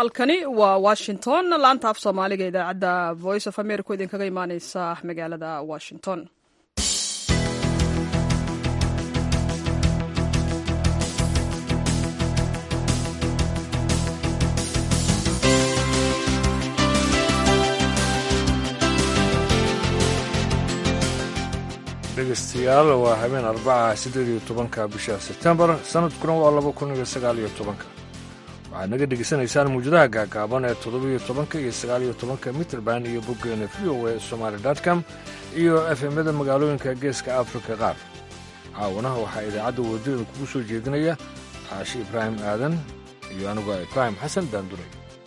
halkani waa washington laanta af soomaaliga idaacadda voice of america oo idinkaga imaaneysa magaalada washington dhegeystayaal waa habeen arbaca siddeed iyo tobanka bisha sebtembar sanadkuna waa laba kun iyo sagaal iyo tobanka waxaad naga dhegeysanaysaan muwjadaha gaagaaban ee toddobiyo tobanka iyo sagaaliyo tobanka mitrband iyo boggeena v o e somaali com iyo efemyada magaalooyinka geeska afrika qaar caawanaha waxaa idaacadda wadada kugu soo jeedinaya caashi ibraahim aadan iyo anigu ibraahim xasan daanduray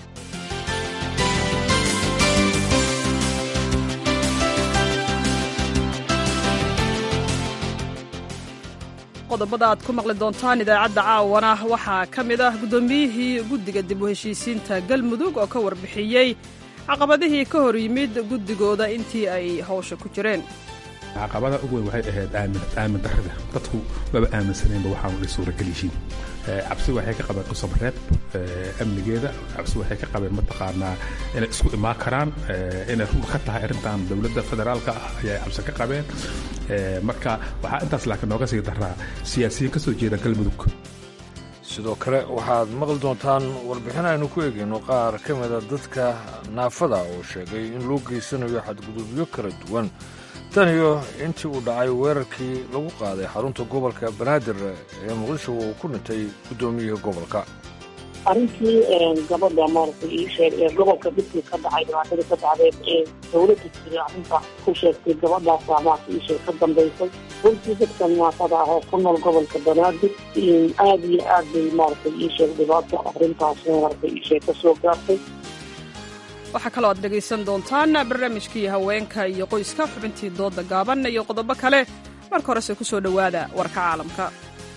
qodobada aad ku maqli doontaan idaacadda caawana waxaa ka mid ah guddoomiyihii guddiga dib u heshiisiinta galmudug oo ka warbixiyey caqabadihii ka hor yimid guddigooda intii ay hawsha ku jireen caqabada ugu weyn waxay ahayd aamin darrida dadku maba aaminsaneenba waxaanu dhi suuragal yihiin cabsi waxay ka qabeen qusabreeb amnigeeda cabsi waxay ka qabeen mataqaanaa inay isku imaan karaan inay run ka tahay arrintan dowladda federaalka ah ayay cabsi ka qabeen marka waxaa intaas laakiin nooga sii daraa siyaasiyiin ka soo jeeda galmudug sidoo kale waxaad maqli doontaan warbixin aynu ku eegayno qaar ka mida dadka naafada oo sheegay in loo geysanayo xadgudubyo kala duwan tan iyo intii uu dhacay weerarkii lagu qaaday xarunta gobolka banaadir ee muqdisho uu ku dhintay guddoomiyihii gobolka arrintii gabadha maaragtay ii sheeg ee gobolka dhibkii ka dhacay dhibaatada ka dhacdeed ee dowladda jiri arrinta ku sheegtay gabadhaasaa maarata ii sheeg ka dambaysay runtii dadka naafada ah oo ku nool gobolka banaadir aad iyo aad bay maaragtay ii sheeg dhibaato arrintaas maaragtay ii sheeg ka soo gaartay waxaa kaloo aad dhegaysan doontaan barnaamijkii haweenka iyo qoyska xubintii dooda gaaban iyo qodobo kale marka horese ku soo dhowaada warka caalamka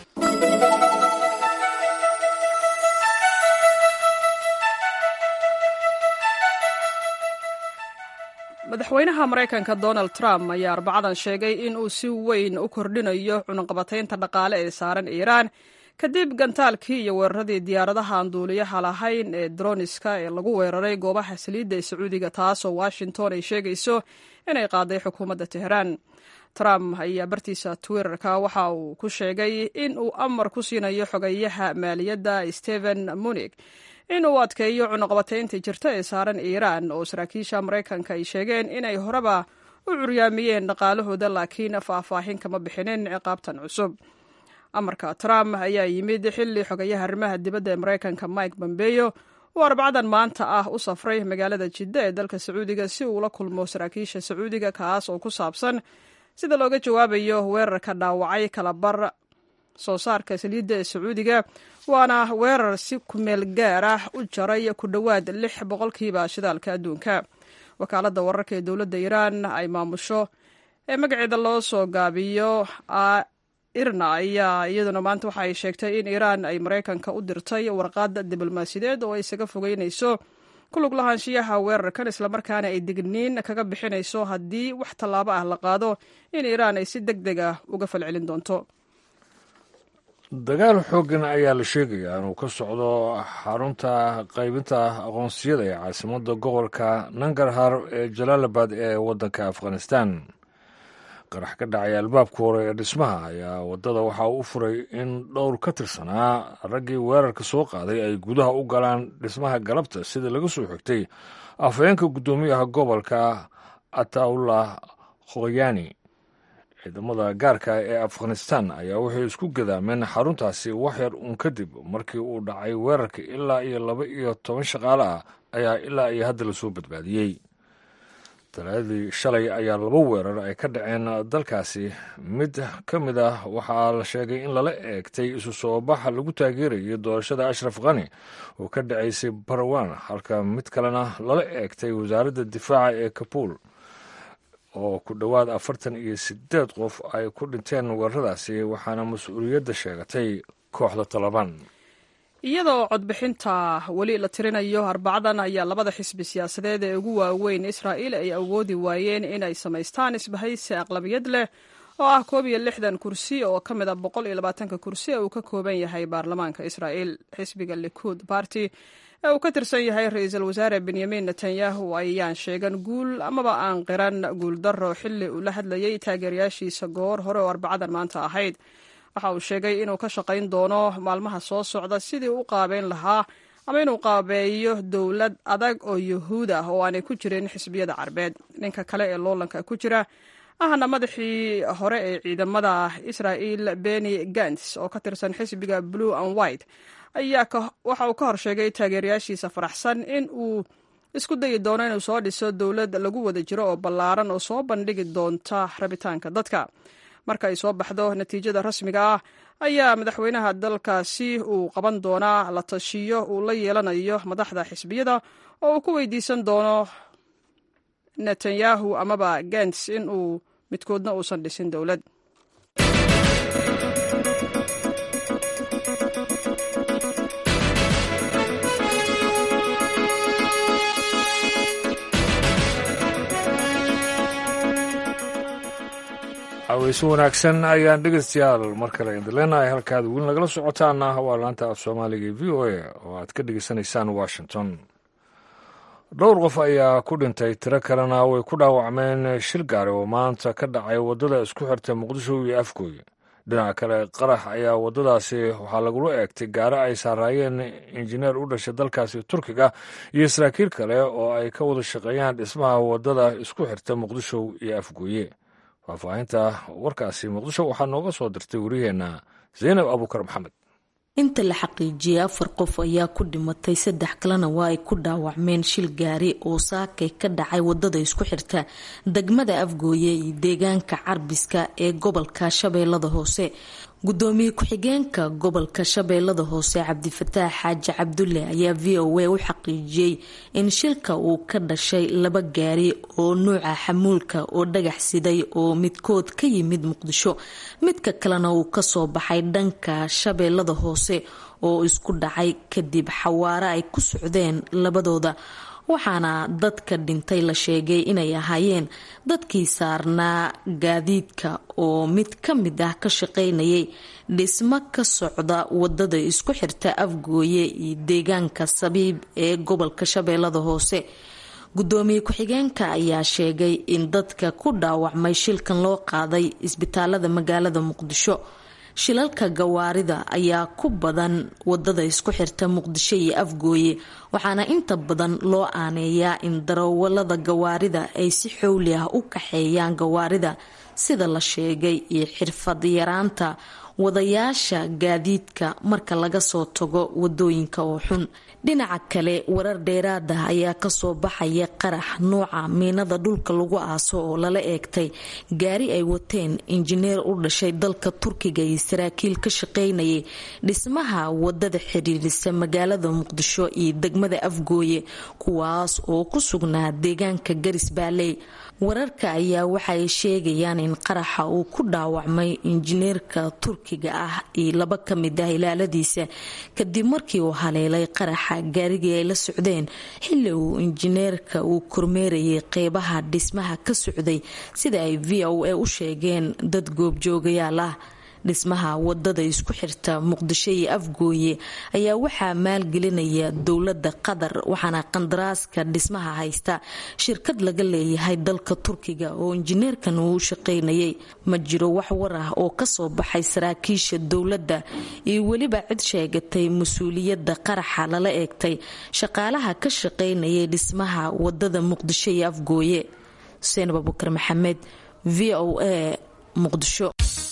madaxweynaha maraykanka donald trump ayaa arbacadan sheegay in uu si weyn u kordhinayo cunaqabataynta dhaqaale ee saaran iiraan kadib gantaalkii iyo weeraradii diyaaradaha aan duuliyaha lahayn ee droniska ee lagu weeraray goobaha saliidda ee sacuudiga taasoo washington ay sheegayso inay qaaday xukuumadda teheraan trump ayaa bartiisa twitterka waxa uu ku sheegay in uu amar ku siinayo xogeyaha maaliyadda stephen munig in uu adkeeyo cunaqabataynta jirta ee saaran iiraan oo saraakiisha maraykanka ay sheegeen inay horeba u curyaamiyeen dhaqaalahooda laakiin faahfaahin kama bixinin ciqaabtan cusub amarka trump ayaa yimid xilli xogayaha arrimaha dibadda ee maraykanka mike bombeyo uu arbacdan maanta ah u safray magaalada jidda ee dalka sacuudiga si uu la kulmo saraakiisha sacuudiga kaas oo ku saabsan sida looga jawaabayo weerarka dhaawacay kalabar soo saarka saliidda ee sacuudiga waana weerar si kumeel gaar ah u jaray ku dhowaad lix boqolkiiba shidaalka adduunka wakaaladda wararka ee dowladda iiraan ay maamusho ee magaceeda loo soo gaabiyo irna ayaa iyaduna maanta waxa ay sheegtay in iiraan ay maraykanka u dirtay warqaad diblomaasiyadeed oo ay isaga fogeynayso ku lug lahaanshiyaha weerarkan islamarkaana ay digniin kaga bixinayso haddii wax tallaabo ah la qaado in iiraan ay si deg deg ah uga falcelin doonto dagaal xooggan ayaa la sheegayaa inuu ka socdo xarunta qaybinta aqoonsiyada ee caasimadda gobolka nangarhar ee jalaalabad ee waddanka afghanistan qarax ka dhacay albaabka hore ee dhismaha ayaa waddada waxa uu u furay in dhowr ka tirsanaa raggii weerarka soo qaaday ay gudaha u galaan dhismaha galabta sida laga soo xigtay afhayeenka guddoomiyaha gobolka ataullah khoyani ciidamada gaarka ee afghanistan ayaa waxay isku gadaameen xaruntaasi wax yar uun kadib markii uu dhacay weerarka ilaa iyo laba iyo toban shaqaale ah ayaa ilaa iyo hadda lasoo badbaadiyey talaadii shalay ayaa laba weerar ay ka dhaceen dalkaasi mid ka mid ah waxaa la sheegay in lala eegtay isu soo baxa lagu taageerayo doorashada ashraf khani oo ka dhacaysay barawan halka mid kalena lala eegtay wasaaradda difaaca ee kabuul oo ku dhowaad afartan iyo sideed qof ay ku dhinteen weeraradaasi waxaana mas-uuliyadda sheegatay kooxda talabaan iyadoo codbixinta weli la tirinayo arbacadan ayaa labada xisbi siyaasadeed ee ugu waaweyn israa'iil ay awoodi waayeen inay samaystaan isbahaysi aqlabiyad leh oo ah koob iyo lixdan kursi oo ka mid a boqol iyo labaatanka kursi ee uu ka kooban yahay baarlamaanka israa'iil xisbiga likuud barty ee uu ka tirsan yahay ra-iisul wasaare benyamin netanyahu ayaan sheegan guul amaba aan qiran guuldaro xilli uu la hadlayay taageerayaashiisa goor hore oo arbacadan maanta ahayd waxa uu sheegay inuu ka shaqayn doono maalmaha soo socda sidii u qaabeyn lahaa ama inuu qaabeeyo dowlad adag oo yuhuud ah oo aanay ku jirin xisbiyada carbeed ninka kale ee loolanka ku jira ahna madaxii hore ee ciidamada israa'il beni gants oo ka tirsan xisbiga blue and white ayaa waxa uu ka hor sheegay taageerayaashiisa faraxsan in uu isku dayi doono inuu soo dhiso dowlad lagu wada jiro oo ballaaran oo soo bandhigi doonta rabitaanka dadka marka ay soo baxdo natiijada rasmiga ah ayaa madaxweynaha dalkaasi uu qaban doonaa la tashiyo uu la yeelanayo madaxda xisbiyada oo uu ku weydiisan doono netanyahu amaba gents in uu midkoodna uusan dhisin dowlad haweyse wanaagsan ayaan dhegeystayaal mar kale idin leenahay halkaad weli nagala socotaana waa laanta af soomaaliga v o a oo aad ka dhegeysanaysaan washington dhowr qof ayaa ku dhintay tiro kalena way ku dhaawacmeen shil gaari oo maanta ka dhacay waddada isku xirta muqdisho iyo afgooy dhinaca kale qarax ayaa waddadaasi waxaa lagula eegtay gaari ay saaraayeen injineer u dhashay dalkaasi turkiga iyo saraakiil kale oo ay ka wada shaqeeyaan dhismaha waddada isku xirta muqdisho iyo afgooye faahfaahinta warkaasi muqdisho waxaa nooga soo dirtay wariyeenna zaynab abuukar maxamed inta la xaqiijiyey afar qof ayaa ku dhimatay saddex kalena waa ay ku dhaawacmeen shil gaari oo saakay ka dhacay wadada isku xirta degmada afgooye iyo deegaanka carbiska ee gobolka shabeellada hoose gudoomiye ku-xigeenka gobolka shabeellada hoose cabdifataax xaaji cabdulle ayaa v o a u xaqiijiyey in shilka uu ka dhashay laba gaari oo nuuca xamuulka oo dhagax siday oo midkood ka yimid muqdisho midka kalena uu kasoo baxay dhanka shabeellada hoose oo isku dhacay kadib xawaare ay ku socdeen labadooda waxaana dadka dhintay la sheegay inay ahaayeen dadkii saarnaa gaadiidka oo mid ka mid ah ka shaqaynayay dhismo ka socda wadada isku xirta afgooye iyo deegaanka sabiib ee gobolka shabeellada hoose gudoomiye ku-xigeenka ayaa sheegay in dadka ku dhaawacmay shilkan loo qaaday isbitaalada magaalada muqdisho shilalka gawaarida ayaa ku badan wadada isku xirta muqdisho iyo afgooye waxaana inta badan loo aaneeyaa in darawalada gawaarida ay si xowli ah u kaxeeyaan gawaarida sida la sheegay iyo xirfad yaraanta wadayaasha gaadiidka marka laga soo tago wadooyinka oo xun dhinaca kale warar dheeraad ah ayaa kasoo baxaya qarax nuuca miinada dhulka lagu aaso oo lala eegtay gaari ay wateen injineer u dhashay dalka turkiga iyo saraakiil ka shaqaynayay dhismaha wadada xiriirisa magaalada muqdisho iyo degmada afgooye kuwaas oo ku sugnaa deegaanka garis baaley wararka ayaa waxaay sheegayaan in qaraxa uu ku dhaawacmay injineerka turkiga ah iyo laba ka mid ah ilaaladiisa kadib markii uu haleelay qaraxa gaarigii ay la socdeen xilli uu injineerka uu kormeerayay qeybaha dhismaha ka socday sida ay v o a u sheegeen dad goobjoogayaal ah dhismaha wadada isku xirta muqdisho iyo afgooye ayaa waxaa maalgelinaya dowlada qatar waxaana qandaraaska dhismaha haysta shirkad laga leeyahay dalka turkiga oo injineerkan uu u shaqaynayay ma jiro wax war ah oo kasoo baxay saraakiisha dowladda iyo weliba cid sheegatay mas-uuliyadda qaraxa lala eegtay shaqaalaha ka shaqaynayay dhismaha wadada muqdisho iyo afgooye xuseen abubakar maxamed v o a muqdisho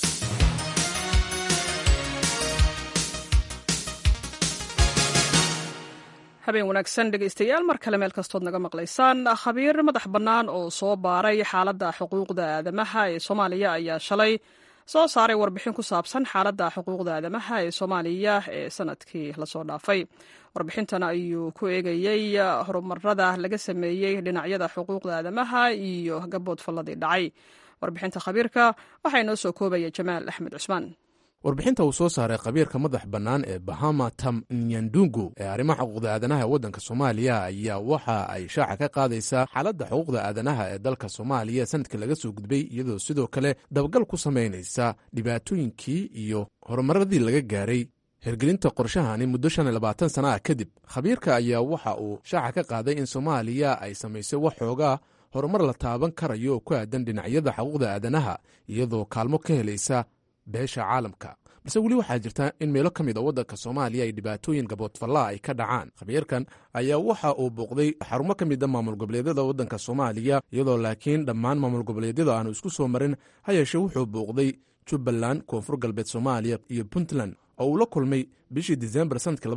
habeen wanaagsan dhegaystayaal mar kale meel kastood naga maqlaysaan khabiir madax bannaan oo soo baaray xaaladda xuquuqda aadamaha ee soomaaliya ayaa shalay soo saaray warbixin ku saabsan xaaladda xuquuqda aadamaha ee soomaaliya ee sanadkii lasoo dhaafay warbixintan ayuu ku eegayey horumarada laga sameeyey dhinacyada xuquuqda aadamaha iyo gabood falladii dhacay warbixinta khabiirka waxaa inoo soo koobaya jamaal axmed cusmaan warbixinta uu soo saaray khabiirka madax bannaan ee bahama tam nyandungu ee arrimaha xuquuqda aadanaha ee waddanka soomaaliya ayaa waxa ay shaaca ka qaadaysaa xaaladda xuquuqda aadanaha ee dalka soomaaliya sanadkii laga soo gudbay iyadoo sidoo kale dabagal ku samaynaysa dhibaatooyinkii iyo horumaradii laga gaaray hirgelinta qorshahani muddo shan iyo labaatan sana ah kadib khabiirka ayaa waxa uu shaaca ka qaaday in soomaaliya ay samaysay wax xoogaa horumar la taaban karayo oo ku aadan dhinacyada xuquuqda aadanaha iyadoo kaalmo ka helaysa beesha caalamka balse weli waxaa jirta in meelo ka mid a waddanka soomaaliya ay dhibaatooyin gaboodfallaa ay ka dhacaan khabiirkan ayaa waxa uu booqday xarumo ka mid a maamul goboleedyada waddanka soomaaliya iyadoo laakiin dhammaan maamul goboleedyada aanu isku soo marin ha yeeshee wuxuu booqday jubbaland koonfur galbeed soomaaliya iyo puntland oo uu la kulmay bishii disembar sanadka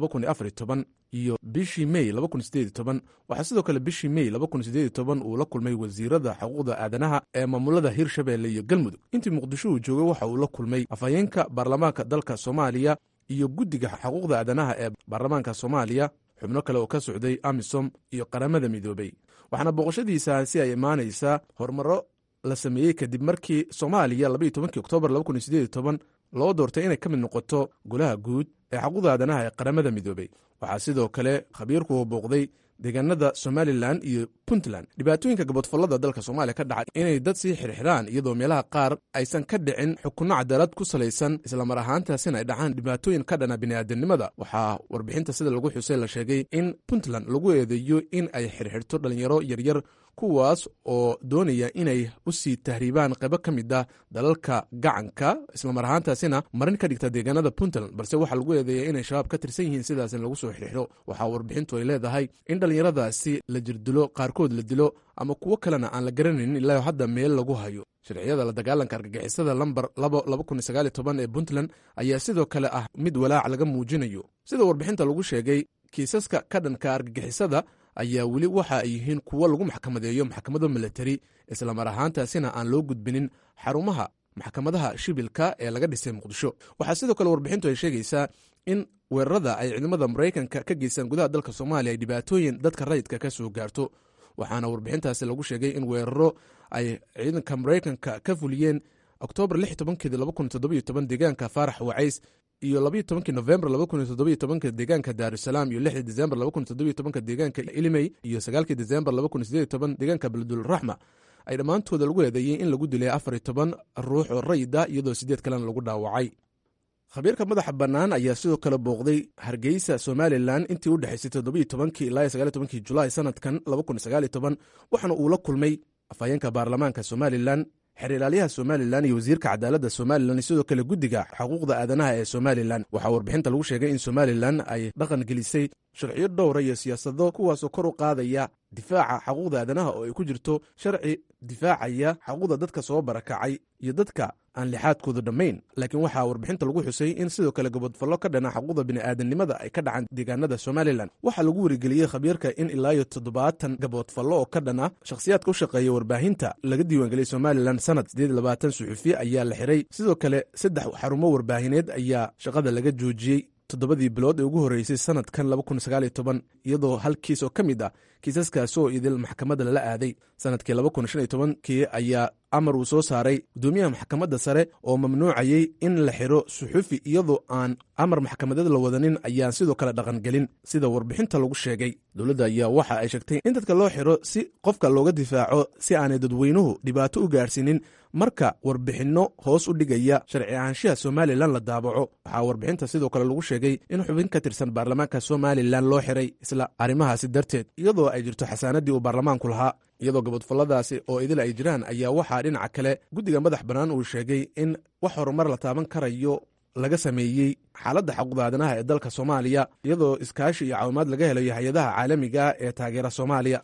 iyo bishii mey waxaa sidoo kale bishii mey uu la kulmay wasiirada xuquuqda aadanaha ee maamulada hirshabeelle iyo galmudug intii muqdisho uu joogay waxa uu la kulmay afhayeenka baarlamaanka dalka soomaaliya iyo guddiga xuquuqda aadanaha ee baarlamaanka soomaaliya xubno kale oo ka socday amisom iyo qaramada midoobey waxaana booqashadiisaasi ay imaanaysaa horumaro la sameeyey kadib markii soomaaliya oktoobar loo doortay inay ka mid noqoto golaha guud ee xuquuqda aadanaha ee qaramada midoobey waxaa sidoo kale khabiirku uu booqday deegaanada somalilan iyo puntland dhibaatooyinka gaboodfallada dalka soomaaliya ka dhacay inay dad sii xirxiraan iyadoo meelaha qaar aysan ka dhicin xukunno cadaalad ku salaysan islamar ahaantaasina ay dhacaan dhibaatooyin ka dhana bini'aadanimada waxaa warbixinta sida lagu xusay la sheegay in puntland lagu eedeeyo in ay xirxirto dhalinyaro yaryar kuwaas oo doonaya inay u sii tahriibaan qaybo ka mid ah dalalka gacanka islamar ahaantaasina marin ka dhigta deegaanada puntland balse waxaa lagu eedeeya inay shabaab ka tirsan yihiin sidaasna lagu soo xirxiro waxaa warbixintu ay leedahay in dhallinyaradaasi la jirdilo qaarkood la dilo ama kuwo kalena aan la garanaynin ilaa hadda meel lagu hayo sharciyada la dagaalanka argagixisada lambar ee puntland ayaa sidoo kale ah mid walaac laga muujinayo sida warbixinta lagu sheegay kiisaska ka dhanka argagixisada ayaa weli waxa ay yihiin kuwo lagu maxkamadeeyo maxkamado milatari islamar ahaantaasina aan loo gudbinin xarumaha maxkamadaha shibilka ee laga dhisay muqdisho waxaa sidoo kale warbixintu ay sheegaysaa in weerarada ay ciidamada maraykanka ka geystaan gudaha dalka soomaaliya ay dhibaatooyin dadka rayidka ka soo gaarto waxaana warbixintaasi lagu sheegay in weeraro ay ciidanka maraykanka ka fuliyeen oktoobar deegaanka faarax wacays iyo labayo tobankii novembar laba kun iyo toddobiyo tobanka deegaanka daarusalaam iyo lixdii desembar laba kun iyo toddobiyo tobanka deegaanka ilimey iyo sagaalkii desembar laba kun iyo sideed iyo toban deegaanka beledulraxma ay dhammaantooda lagu eedeeyey in lagu dilay afar iyo toban ruux oo rayida iyadoo sideed kalena lagu dhaawacay khabiirka madaxa bannaan ayaa sidoo kale booqday hargeysa somalilan intii u dhexaysay toddobiyo tobankii ilaa iyo sagaaliyo tobankii julaay sanadkan laba kun iyo sagaaliyo toban waxaana uu la kulmay afhayeenka baarlamaanka somalilan xeer ilaalyaha somalilan iyo wasiirka cadaaladda somalilan sidoo kale guddiga xuquuqda aadanaha ee somalilan waxaa warbixinta lagu sheegay in somalilan ay dhaqan gelisay sharciyo dhowra iyo siyaasado kuwaasoo kor u qaadaya difaaca xuquuqda aadanaha oo ay ku jirto sharci difaacaya xuquuqda dadka soo barakacay iyo dadka aan lixaadkoodu dhammayn laakiin waxaa warbixinta lagu xusay in sidoo kale gabodfallo ka dhana xuquuqda bini'aadanimada ay ka dhacaan deegaanada somalilan waxaa lagu werigeliyey khabiirka in ilaa iyo toddobaatan gaboodfallo oo ka dhana shakhsiyaadka u shaqeeya warbaahinta laga diiwaangeliyey somalilan sanad siddeed labaatan suxufiye ayaa la xiray sidoo kale saddex xarumo warbaahineed ayaa shaqada laga joojiyey toddobadii bilood ee ugu horreysay sanadkan iyadoo hal kiis oo ka mid ah kiisaskaasi oo idil maxkamadda lala aaday sanadkii kii ayaa amar uu soo saaray guddoomiyaha maxkamadda sare oo mamnuucayey in la xiro suxufi iyadoo aan amar maxkamadeed la wadanin ayaan sidoo kale dhaqangelin sida warbixinta lagu sheegay dowladda ayaa waxa ay sheegtay in dadka loo xiro si qofka looga difaaco si aanay dadweynuhu dhibaato u gaarsiinin marka warbixinno hoos u dhigaya sharci ahaanshaha somalilan la daabaco waxaa warbixinta sidoo kale lagu sheegay in xubin ka tirsan baarlamaanka somalilan loo xiray isla arrimahaasi darteed iyadoo ay jirto xasaanaddii uu baarlamaanku lahaa iyadoo gabodfalladaasi oo idil ay jiraan ayaa waxaa dhinaca kale guddiga madax bannaan uu sheegay in wax horumar la taaban karayo laga sameeyey xaaladda xuquuqda aadanaha ee dalka soomaaliya iyadoo iskaashi iyo caawimaad laga helayo hay-adaha caalamiga ee taageera soomaaliya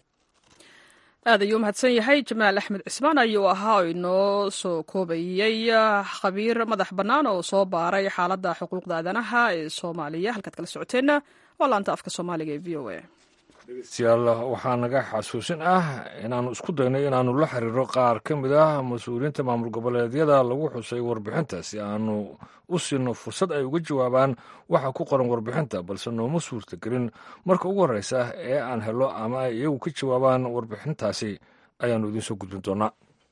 aad ayuu umahadsan yahay jamaal axmed cismaan ayuu ahaa oo inoo soo koobayey khabiir madax bannaan oo soo baaray xaaladda xuquuqda aadanaha ee soomaaliya halkaad kala socoteenna waa laanta afka soomaaliga ee v o a dhegeystayaal waxaa naga xasuusin ah inaannu isku dayno inaannu la xiriiro qaar ka mid ah mas-uuliyiinta maamul goboleedyada lagu xusay warbixinta si aanu u siino fursad ay uga jawaabaan waxa ku qoran warbixinta balse nooma suurtagelin marka ugu horreysa ee aan helo ama ay iyagu ka jawaabaan warbixintaasi ayaannu idiin soo gudbin doonaa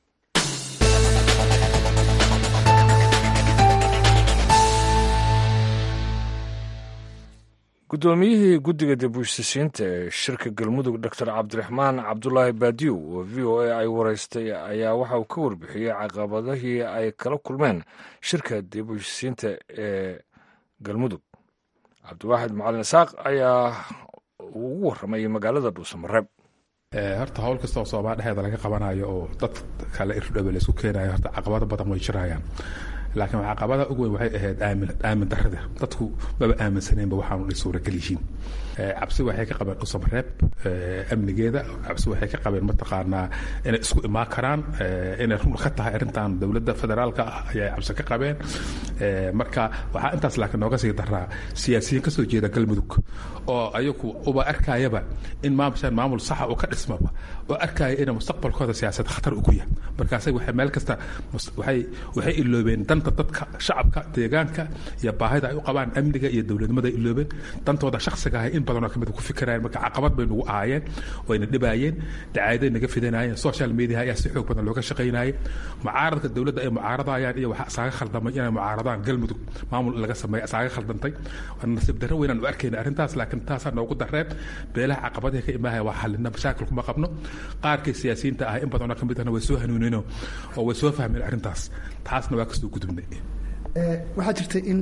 guddoomiyihii guddiga dib-u-heshisiinta ee shirka galmudug doctor cabdiraxmaan cabdulaahi baadiyow oo v o a ay waraystay ayaa waxa uu ka warbixiyey caqabadihii ay kala kulmeen shirka dib-u-heshisiinta ee galmudug cabdiwaaxid macalin isaaq ayaa ugu warramayay magaalada dhuusamareeb horta hawl kasta oo soomaa dhexeeda laga qabanayo oo dad kale irdhobe laisku keenayo horta caqabado badan way jirayaan laakiin caqabada ugu weyn waxay ahayd aamin aamin darrada dadku maba aaminsaneenba waxaanu dhi suuragal yihiin cabsi waxay ka qabeen dhuusamareeb amnigeeda cabsi waxay ka qabeen mataqaanaa inay isku imaan karaan inay run ka tahay arrintan dowladda federaalka ah ayay cabsi ka qabeen marka waxaa intaas laakiin nooga sii daraa siyaasiyiin kasoo jeeda galmudug oo ayagu uba arkayaba in maamushaan maamul saxa uu ka dhismaba oo arkaya inay mustaqbalkooda siyaasad khatar ugu yahay markaasay waxay meel kasta waxay waxay iloobeen danta dadka shacabka deegaanka iyo baahida ay u qabaan amniga iyo dowladnimada ay iloobeen dantooda shakhsiga ah in badanoo kamid ku fikirayeen marka caqabad bay nagu ahaayeen wayna dhibaayeen dacaayaday naga fidanayeen social media ayaa si xoog badan looga shaqaynayay mucaaradka dowladda ay mucaaradayaan iyo waxaa isaaga khaldamay inay mucaaradaan galmudug maamul laga sameeya isaaga khaldantay nasiib darro weynaan u arkayna arrintaas laakiin taasaa noogu dareen beelaha caqabadaha ka imaahaya waa xalina mashaakil kuma qabno qaarkay siyaasiyiinta ah in badanoo kamid ahna way soo hanuunino oo way soo fahmeen arrintaas taasna waa kasoo gudubnay waxaa jirta in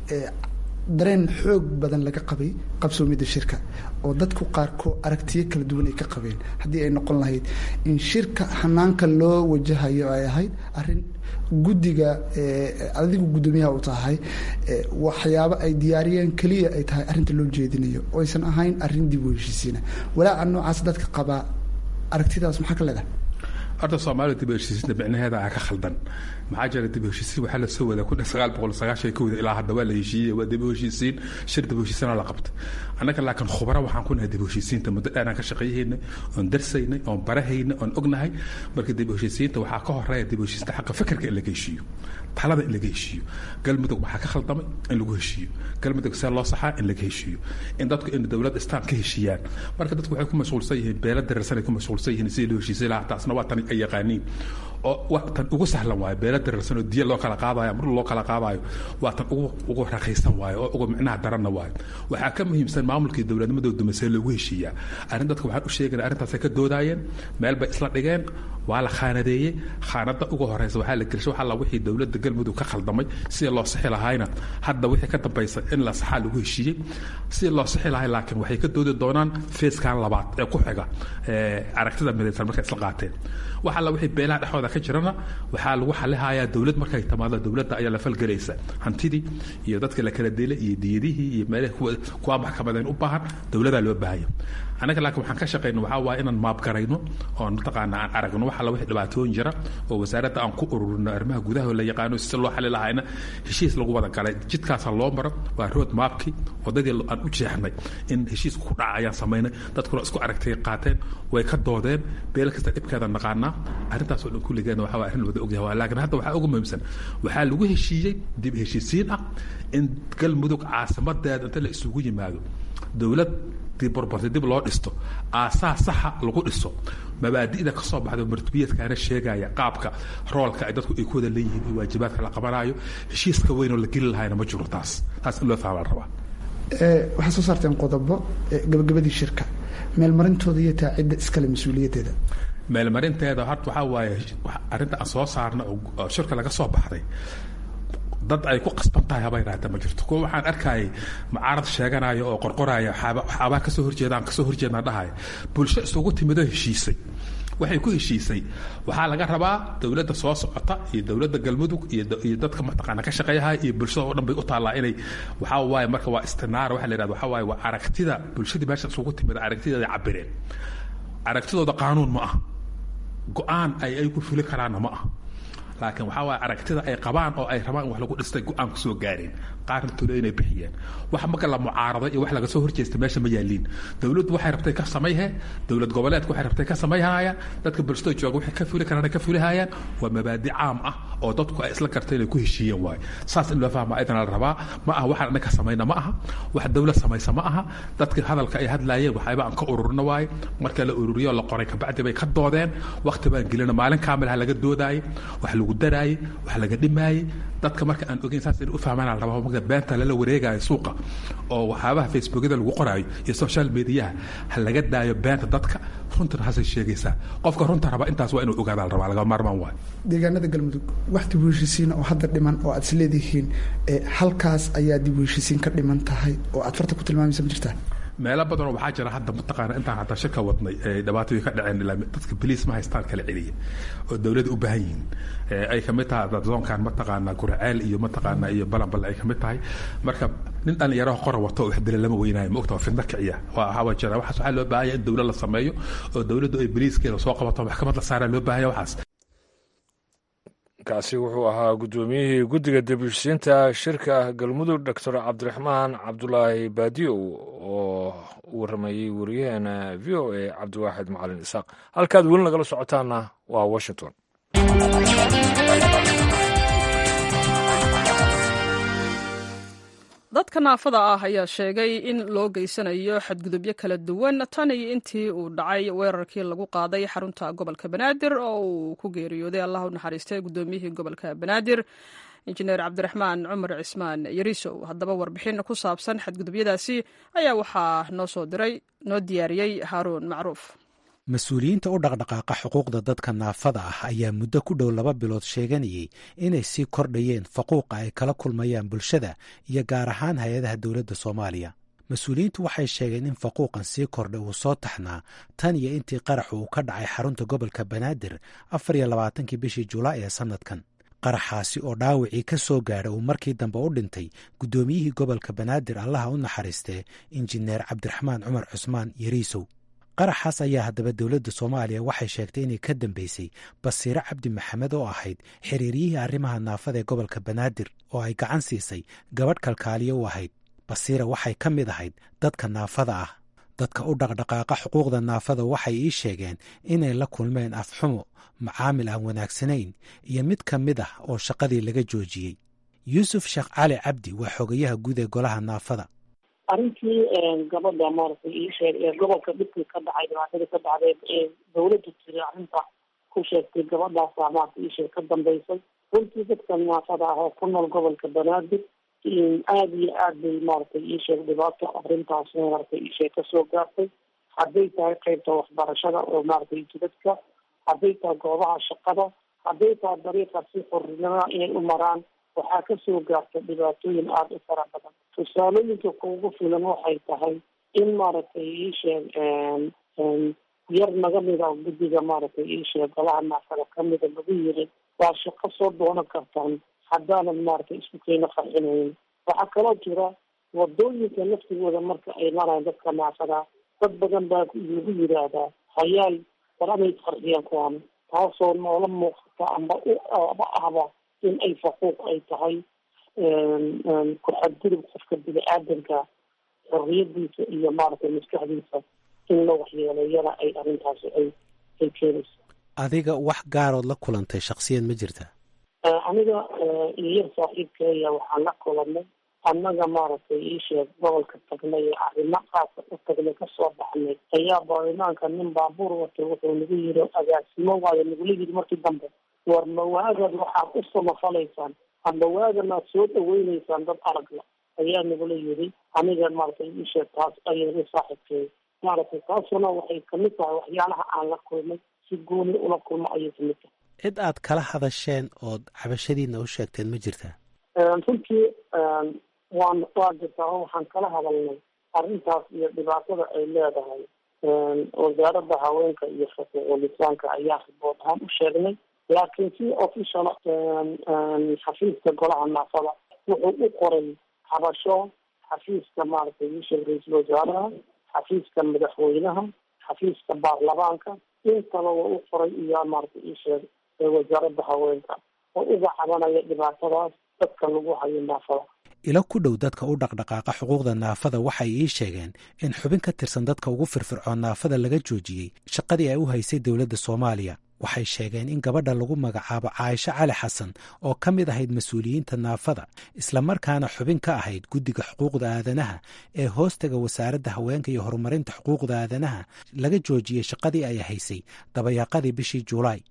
dareen xoog badan laga qabay qabsoomidda shirka oo dadku qaarkood aragtiyo kala duwan ay ka qabeen haddii ay noqon lahayd in shirka hanaanka loo wajahayo ay ahayd arrin guddiga adigu guddoomiyaha u tahay waxyaabo ay diyaariyeen keliya ay tahay arrinta loo jeedinayo oo aysan ahayn arrin dib u heshiisiina walaaca noocaas dadka qabaa aragtidaas maxaa ka leedahay horta soomaalida dib u heshiisiinta micnaheeda aa ka khaldan maxaa jira dib u heshiisiin waxaa la soo wadaa kun sagaal boqol sagaashan kowda ilaa hadda waa la heshiiyey waa dib u heshiisiin shir dib u heshiisiinaa la qabtay annaga laakiin khubara waxaan ku nahay dib u heshiisiinta muddo dheeraan ka shaqeeyahaynay oon darsaynay oon barahaynay oon ognahay marka dib u heshiisiinta waxaa ka horeeya dib u heshiisiinta xaqa fikirka in laga heshiiyo talada in laga heshiiyo galmudug waxaa ka khaldamay in lagu heshiiyo galmudug see loo saxaa in laga heshiiyo in dadku in dowlad istaan ka heshiiyaan marka dadku waxay ku mashquulsan yihiin beela dararsan ay ku mashquulsan yihiin sidii loo heshiisay lahaa taasna waa tan ay yaqaaniin oo waa tan ugu sahlan waayo beela dararsan oo diya loo kala qaadayo mar loo kala qaadayo waa tan ugu ugu raqiisan waayo oo ugu micnaha daranna waayo waxaa ka muhiimsan maamulkii dowladnimadooda dumasee loogu heshiiyaa arrin dadka waxaan u sheegana arrintaasay ka doodaayeen meel bay isla dhigeen waa la khaanadeeyey khaanada ugu horeysa waxaa la gelshay waxaa la wixii dowladda galmudug ka khaldamay sida loo sixi lahaayna hadda wixii ka dambaysa in la saxaa lagu heshiiyey sida loo sixi lahay laakiin waxay ka doodi doonaan feeskan labaad ee ku xiga aragtida midaysan markay isla qaateen waxa la wixii beelaha dhexdooda ka jirana waxaa lagu xalihayaa dowlad markay timaado dowladda ayaa la falgelaysa hantidii iyo dadka la kala dilay iyo diyadihii iyo meelaha kuwa kuwa maxkamadeen u baahan dowladaa loo baahaya anaga laakiin waxaan ka shaqayno waxaa waaye inaan maabgarayno oon mataqaana aan aragno waxa la wixii dhibaatooyin jira oo wasaaradda aan ku ururino arrimaha gudaha la yaqaano si loo xali lahayna heshiis lagu wada galay jidkaasa loo maro waa road maapkii wadadii aan u jeexnay in heshiisku ku dhaca ayaan samaynay dadkuna isku aragtay qaateen way ka doodeen beel kasta dhibkeeda naqaanaa arrintaas oo dhan kulligeena waxaa waa arrin la wada ogyahay waa laakiin hadda waxaa ugu muhiimsan waxaa lagu heshiiyey dib heshiisiin ah in galmudug caasimadeeda inta la isugu yimaado dowlad borborti dib loo dhisto aasaas saxa lagu dhiso mabaadida ka soo baxda martubiyadkaana sheegaya qaabka roolka ay dadku ay ku wada leeyihiin iyo waajibaadka la qabanayo heshiiska weynoo la geli lahayna ma jiro taas taas in loo fahma la rabaa waxaa soo saarteen qodobo gabagabadii shirka meelmarintooda iyo taa cidda iskale mas-uuliyaddeeda meelmarinteeda horta waxaa waaye arrinta aan soo saarna oo shirka laga soo baxday dad ay ku qasban tahay haba yaraata ma jirto kuwa waxaan arkayay mucaarad sheeganaya oo qorqoraya waxaabaa kasoo horjeedaan kasoo horjeednaa dhahaya bulsho isugu timidoo heshiisay waxay ku heshiisay waxaa laga rabaa dowladda soo socota iyo dowladda galmudug iyo dadka mataqaana ka shaqeeyaha iyo bulshada oo dhan bay u taallaa inay waxaa waaye marka waa istinaara waxa la yidhahda waxaa waaye waa aragtida bulshadii meesha isugu timid aragtideeda cabireen aragtidooda qaanuun ma ah go-aan ay ay ku fuli karaanna ma ah laakiin waxaa waay aragtida ay qabaan oo ay rabaan in wax lagu dhistay go-aan ku soo gaareen qaarna tolo inay bixiyeen wax marka la mucaaraday iyo wax laga soo horjeesta meesha ma yaaliin dowladdu waxay rabtay ka samayhe dowlad goboleedku waxay rabtay ka samayhayaan dadka bulshada jooga waxay ka fuli karaan ka fulihayaan waa mabaadi caam ah oo dadku ay isla gartay inay ku heshiiyeen waaye saas in loo fahma ayadana la rabaa ma aha waxaan annaga samayna ma aha wax dowlad samaysa ma aha dadka hadalka ay hadlaayeen waxayba aan ka ururino waaye marka la ururiyo la qoray kabacdi bay ka doodeen waqti baan gelina maalin kaamil ha laga doodaayay wax lagu daraayey wax laga dhimaayey dadka marka aan ogeyn saas inay u fahmaan la rabaa marka beenta lala wareegayo suuqa oo waxyaabaha facebookyada lagu qoraayo iyo social mediaha ha laga daayo beenta dadka runtana hasay sheegaysaa qofka runta raba intaas waa inuu ogaadaa la rabaa laga maarmaan waayo deegaanada galmudug wax dib u heshisiin oo hadda dhiman oo aad is leedihiin halkaas ayaa dib u heshisiin ka dhiman tahay oo aad farta ku tilmaamaysa ma jirtaa meelo badanoo waxaa jira hadda mataqaana intaan hataa shirka wadnay ee dhibaatadii ka dhaceen ilaa dadka boliis ma haystaan kala celiya oo dowladda u baahan yihiin ay kamid tahay zoonkan mataqaana gurceel iyo mataqaana iyo balanbal ay kamid tahay marka nin dhalinyaraha qora wato oo waxdila lama weynaayo ma ogta waa fidna kiciya waa hawa jira waxaas waxaa loo baahanya in dowlad la sameeyo oo dowladdu ay boliiskeeda soo qabato maxkamad la saaraa loo baahanya waxaas kaasi wuxuu ahaa guddoomiyihii guddiga dibishisiinta shirka galmudug doctor cabdiraxmaan cabdulaahi baadiyow oo u warramayey wariyaheena v o a cabdiwaaxid macalin isaaq halkaad weli nagala socotaana waa washington dadka naafada ah ayaa sheegay in loo geysanayo xadgudubyo kala duwan tan iyo intii uu dhacay weerarkii lagu qaaday xarunta gobolka banaadir oo uu ku geeriyooday allah u naxariistay guddoomiyihii gobolka banaadir injineer cabdiraxmaan cumar cismaan yarisow haddaba warbixin ku saabsan xadgudubyadaasi ayaa waxaa noo soo diray noo diyaariyey haaruun macruuf mas-uuliyiinta u dhaqdhaqaaqa xuquuqda dadka naafada ah ayaa muddo ku dhow laba bilood sheeganayay inay sii kordhayeen faquuqa ay kala kulmayaan bulshada iyo gaar ahaan hay-adaha dowladda soomaaliya mas-uuliyiintu waxay sheegeen in faquuqan sii kordhay uu soo taxnaa tan iyo intii qaraxu uu ka dhacay xarunta gobolka banaadir afar iyo labaatankii bishii julaay ee sannadkan qaraxaasi oo dhaawacii ka soo gaadha uu markii dambe u dhintay guddoomiyihii gobolka banaadir allaha u naxariistee injineer cabdiraxmaan cumar cusmaan yariisow qaraxaas ayaa haddaba dowladda soomaaliya waxay sheegtay inay ka dambeysay basiire cabdi maxamed oo ahayd xiriiryihii arrimaha naafada ee gobolka banaadir oo ay gacan siisay gabadh kalkaaliyo u ahayd basiira waxay ka mid ahayd dadka naafada ah dadka u dhaqdhaqaaqa xuquuqda naafada waxay ii sheegeen inay la kulmeen afxumo macaamil aan wanaagsanayn iyo mid ka mid ah oo shaqadii laga joojiyey yuusuf sheekh cali cabdi waa xogayaha guud ee golaha naafada arrintii gabadha maaragtay ii sheeg ee gobolka dhibkii ka dhacay dhibaatadii ka dhacday ee dawladda tiri arrinta ku sheegtay gabadhaasa maarata ii sheeg ka dambeysay runtii dadka naafada ah oo ku nool gobolka banaadir aada iyo aad bay maaragtay ii sheeg dhibaato arrintaas maaragtay ii sheeg kasoo gaartay hadday tahay qeybta waxbarashada oo maaragtay jidadka hadday tahay goobaha shaqada hadday tahay dariiqa si xornimada inay u maraan waxaa kasoo gaartay dhibaatooyin aada u fara badan tusaalooyinka kuugu filan waxay tahay in maaragtay iisheeg yar naga mida guddiga maaragtay iisheeg golaha naafada kamida lagu yiri waa shaqo soo doonan kartaan haddaanan maaragtay isku keena qarxinayn waxaa kaloo jira wadooyinka laftigooda marka ay maraan dadka naafada dad badan baa lagu yiraahdaa hayaal war amay qarxiyaan kuwaan taasoo noola muuqata amba u aba ahba in ay faquuq ay tahay ku-xadgudub qofka bini-aadanka xorriyadiisa iyo maaragtay maskaxdiisa in la waxyeeleeyana ay arrintaasi ay ay keenayso adiga wax gaarood la kulantay shaksiyan ma jirta aniga iyar saaxiibkeeya waxaan la kulanay annaga maaragtay iisheeg gobolka tagnay ee arrimo qaasa u tagnay kasoo baxnay ayaa baarlamaanka nin baabuur watay wuxuu nagu yiri agaasimo waayo nagula yiri markii dambe war mawaagaad waxaad u samafalaysaan amba waaganaad soo dhaweyneysaan dad aragla ayaa nagula yiri aniga maaragtay iisheeg taas ayay saaxiibkeey maaragtay taasuna waxay kamid tahay waxyaalaha aan la kulmay si gooni ula kulmo ayay kamid tahay cid aad kala hadasheen ood cabashadiina u sheegteen ma jirtaa runtii waan waa jirtaa oo waxaan kala hadalnay arrintaas iyo dhibaatada ay leedahay wasaaradda haweenka iyo xuquuqulisaanka ayaa ribood ahaan u sheegnay laakiin si official xafiiska golaha naafada wuxuu u qoray habasho xafiiska maaragtay isha ra-iisul wasaaraha xafiiska madaxweynaha xafiiska baarlamaanka intaba waa u qoray iyo maaragtay isheeg wasaaradda haweenka oo uga cabanaya dhibaatadaas dadka lagu hayo naafada ilo ku dhow dadka u dhaqdhaqaaqa xuquuqda naafada waxay ii sheegeen in xubin ka tirsan dadka ugu firfircoon naafada laga joojiyey shaqadii ay u haysay dowladda soomaaliya waxay sheegeen in gabadha lagu magacaabo caaisho cali xasan oo ka mid ahayd mas-uuliyiinta naafada islamarkaana xubin ka ahayd guddiga xuquuqda aadanaha ee hoostaga wasaaradda haweenka iyo horumarinta xuquuqda aadanaha laga joojiyey shaqadii ay haysay dabayaaqadii bishii juulaay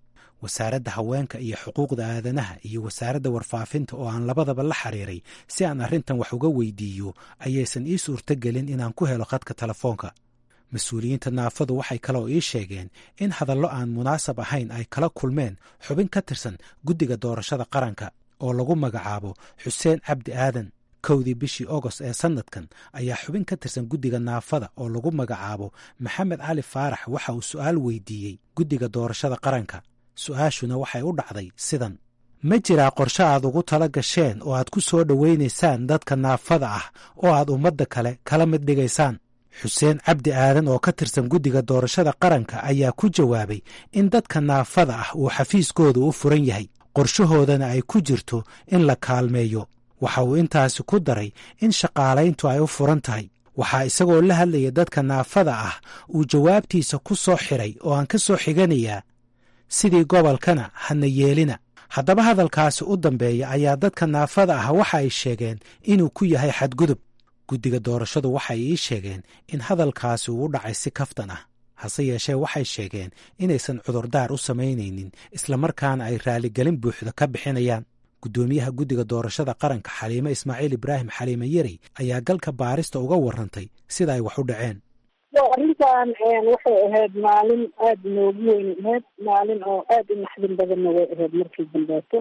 wasaaradda haweenka iyo xuquuqda aadanaha iyo wasaaradda warfaafinta oo aan labadaba la xiriiray si aan arrintan wax uga weydiiyo ayaysan ii suurtogelin inaan ku helo khadka telefoonka mas-uuliyiinta naafadu waxay kaloo ii sheegeen in hadallo aan munaasab ahayn ay kala kulmeen xubin ka tirsan guddiga doorashada qaranka oo lagu magacaabo xuseen cabdi aadan kowdii bishii ogost ee sannadkan ayaa xubin ka tirsan guddiga naafada oo lagu magacaabo maxamed cali faarax waxa uu su'aal weydiiyey guddiga doorashada qaranka su'aashuna waxay u dhacday sidan ma jiraa qorshe aad ugu tala gasheen oo aad ku soo dhowaynaysaan dadka naafada ah oo aad ummadda kale kala mid dhigaysaan xuseen cabdi aadan oo ka tirsan guddiga doorashada qaranka ayaa ku jawaabay in dadka naafada ah uu xafiiskooda u furan yahay qorshahoodana ay ku jirto in la kaalmeeyo waxa uu intaasi ku daray in shaqaalayntu ay u furan tahay waxaa isagoo la hadlaya dadka naafada ah uu jawaabtiisa ku soo xiray oo aan ka soo xiganayaa sidii gobolkana hana yeelina haddaba hadalkaasi u dambeeya ayaa dadka naafada ah waxa ay sheegeen inuu ku yahay xadgudub guddiga doorashadu waxay ii sheegeen in hadalkaasi uu u dhacay si kaftan ah hase yeeshee waxay sheegeen inaysan cudurdaar u samaynaynin islamarkaana ay raaligelin buuxda ka bixinayaan guddoomiyaha guddiga doorashada qaranka xaliime ismaaciil ibraahim xaliime yerey ayaa galka baarista uga warrantay sida ay wax u dhaceen arrintan waxay ahayd maalin aada noogu weyn ahayd maalin oo aada u naxdin badanna way ahayd markii dambeeto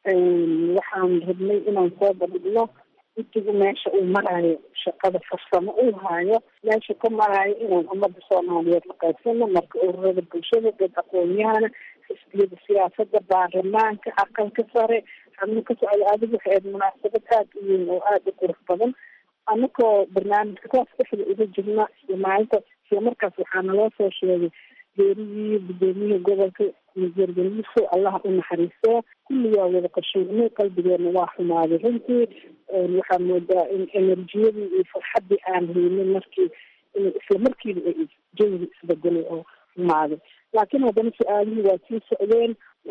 waxaan rabnay inaan soo bandhigno guddigu meesha uu maraayo shaqada farsamo uu haayo meesha ka maraayo inaan ummadda soomaaliyeed la qaybsano marka ururada bulshada dad aqoon-yahana xisbiyada siyaasada baarlamaanka aqalka sare xabno ka socda adigu waxay ahayd munaasabad aada u weyn oo aada u qurux badan anakoo barnaamijka kaas dhexda uga jirna isla maalinta isla markaas waxaa naloo soo sheegay geerigii gudoomiyihii gobolka jeergeliso allaha u naxariistee kulligaa wada qashuurnay qalbigeena waa xumaaday runtii waxaa moodaa in enerjiyadii iyo farxaddii aan haynin markii isla markiiba ay jawiga isbedelay oo xumaaday laakiin haddana su-aalihii waa sii socdeen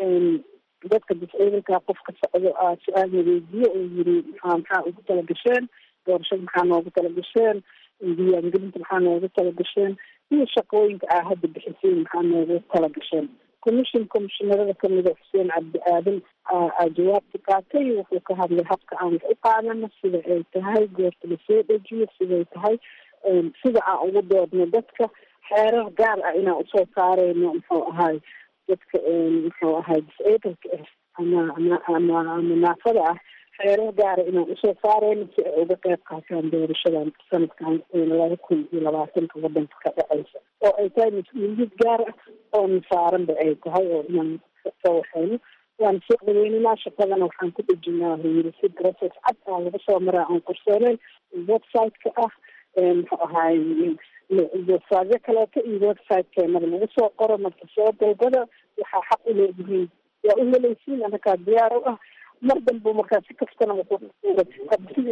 dadka disciidanka qof ka socdo aa su-aal weydiiye oo yiri maxaa maxaa ugu tala gasheen doorashada maxaa noogu tala gasheen diiwaangelinta maxaa noogu tala gasheen iyo shaqooyinka aa hadda bixisiin maxaa noogu tala gasheen commission commishinarada kamida xuseen cabdi aadan aa jawaabta qaatay wuxuu ka hadlay habka aan wax u qaadano sida ay tahay goorta lasoo dejiyo siday tahay sida aan ugu doodno dadka xeerar gaar ah inaan usoo saareyno muxuu ahay dadka muxuu ahay disableka ah ama ama ama ama naafada ah xeerar gaara inaan usoo saareyno si ay uga qeyb qaataan doorashadan sanadkan laba kun iyo labaatanka wadanka ka dhaceysa oo ay tahay mas-uuliyad gaar ah oo nasaaranba ay tahay oo inaan soo waxeyno waan soo dhaweynanaa shaqadana waxaan ku dhejinaa yiri si process cad aa laga soo maraa aan qorsooneyn website-ka ah muxuu ahaay websiteyo kaleeto iyo website-keenada lagu soo qoro marka soo dalbada waxaa xaq u leedihiin waa u helaysiin anakaa diyaar u ah mar dambu markaa si kastana sidii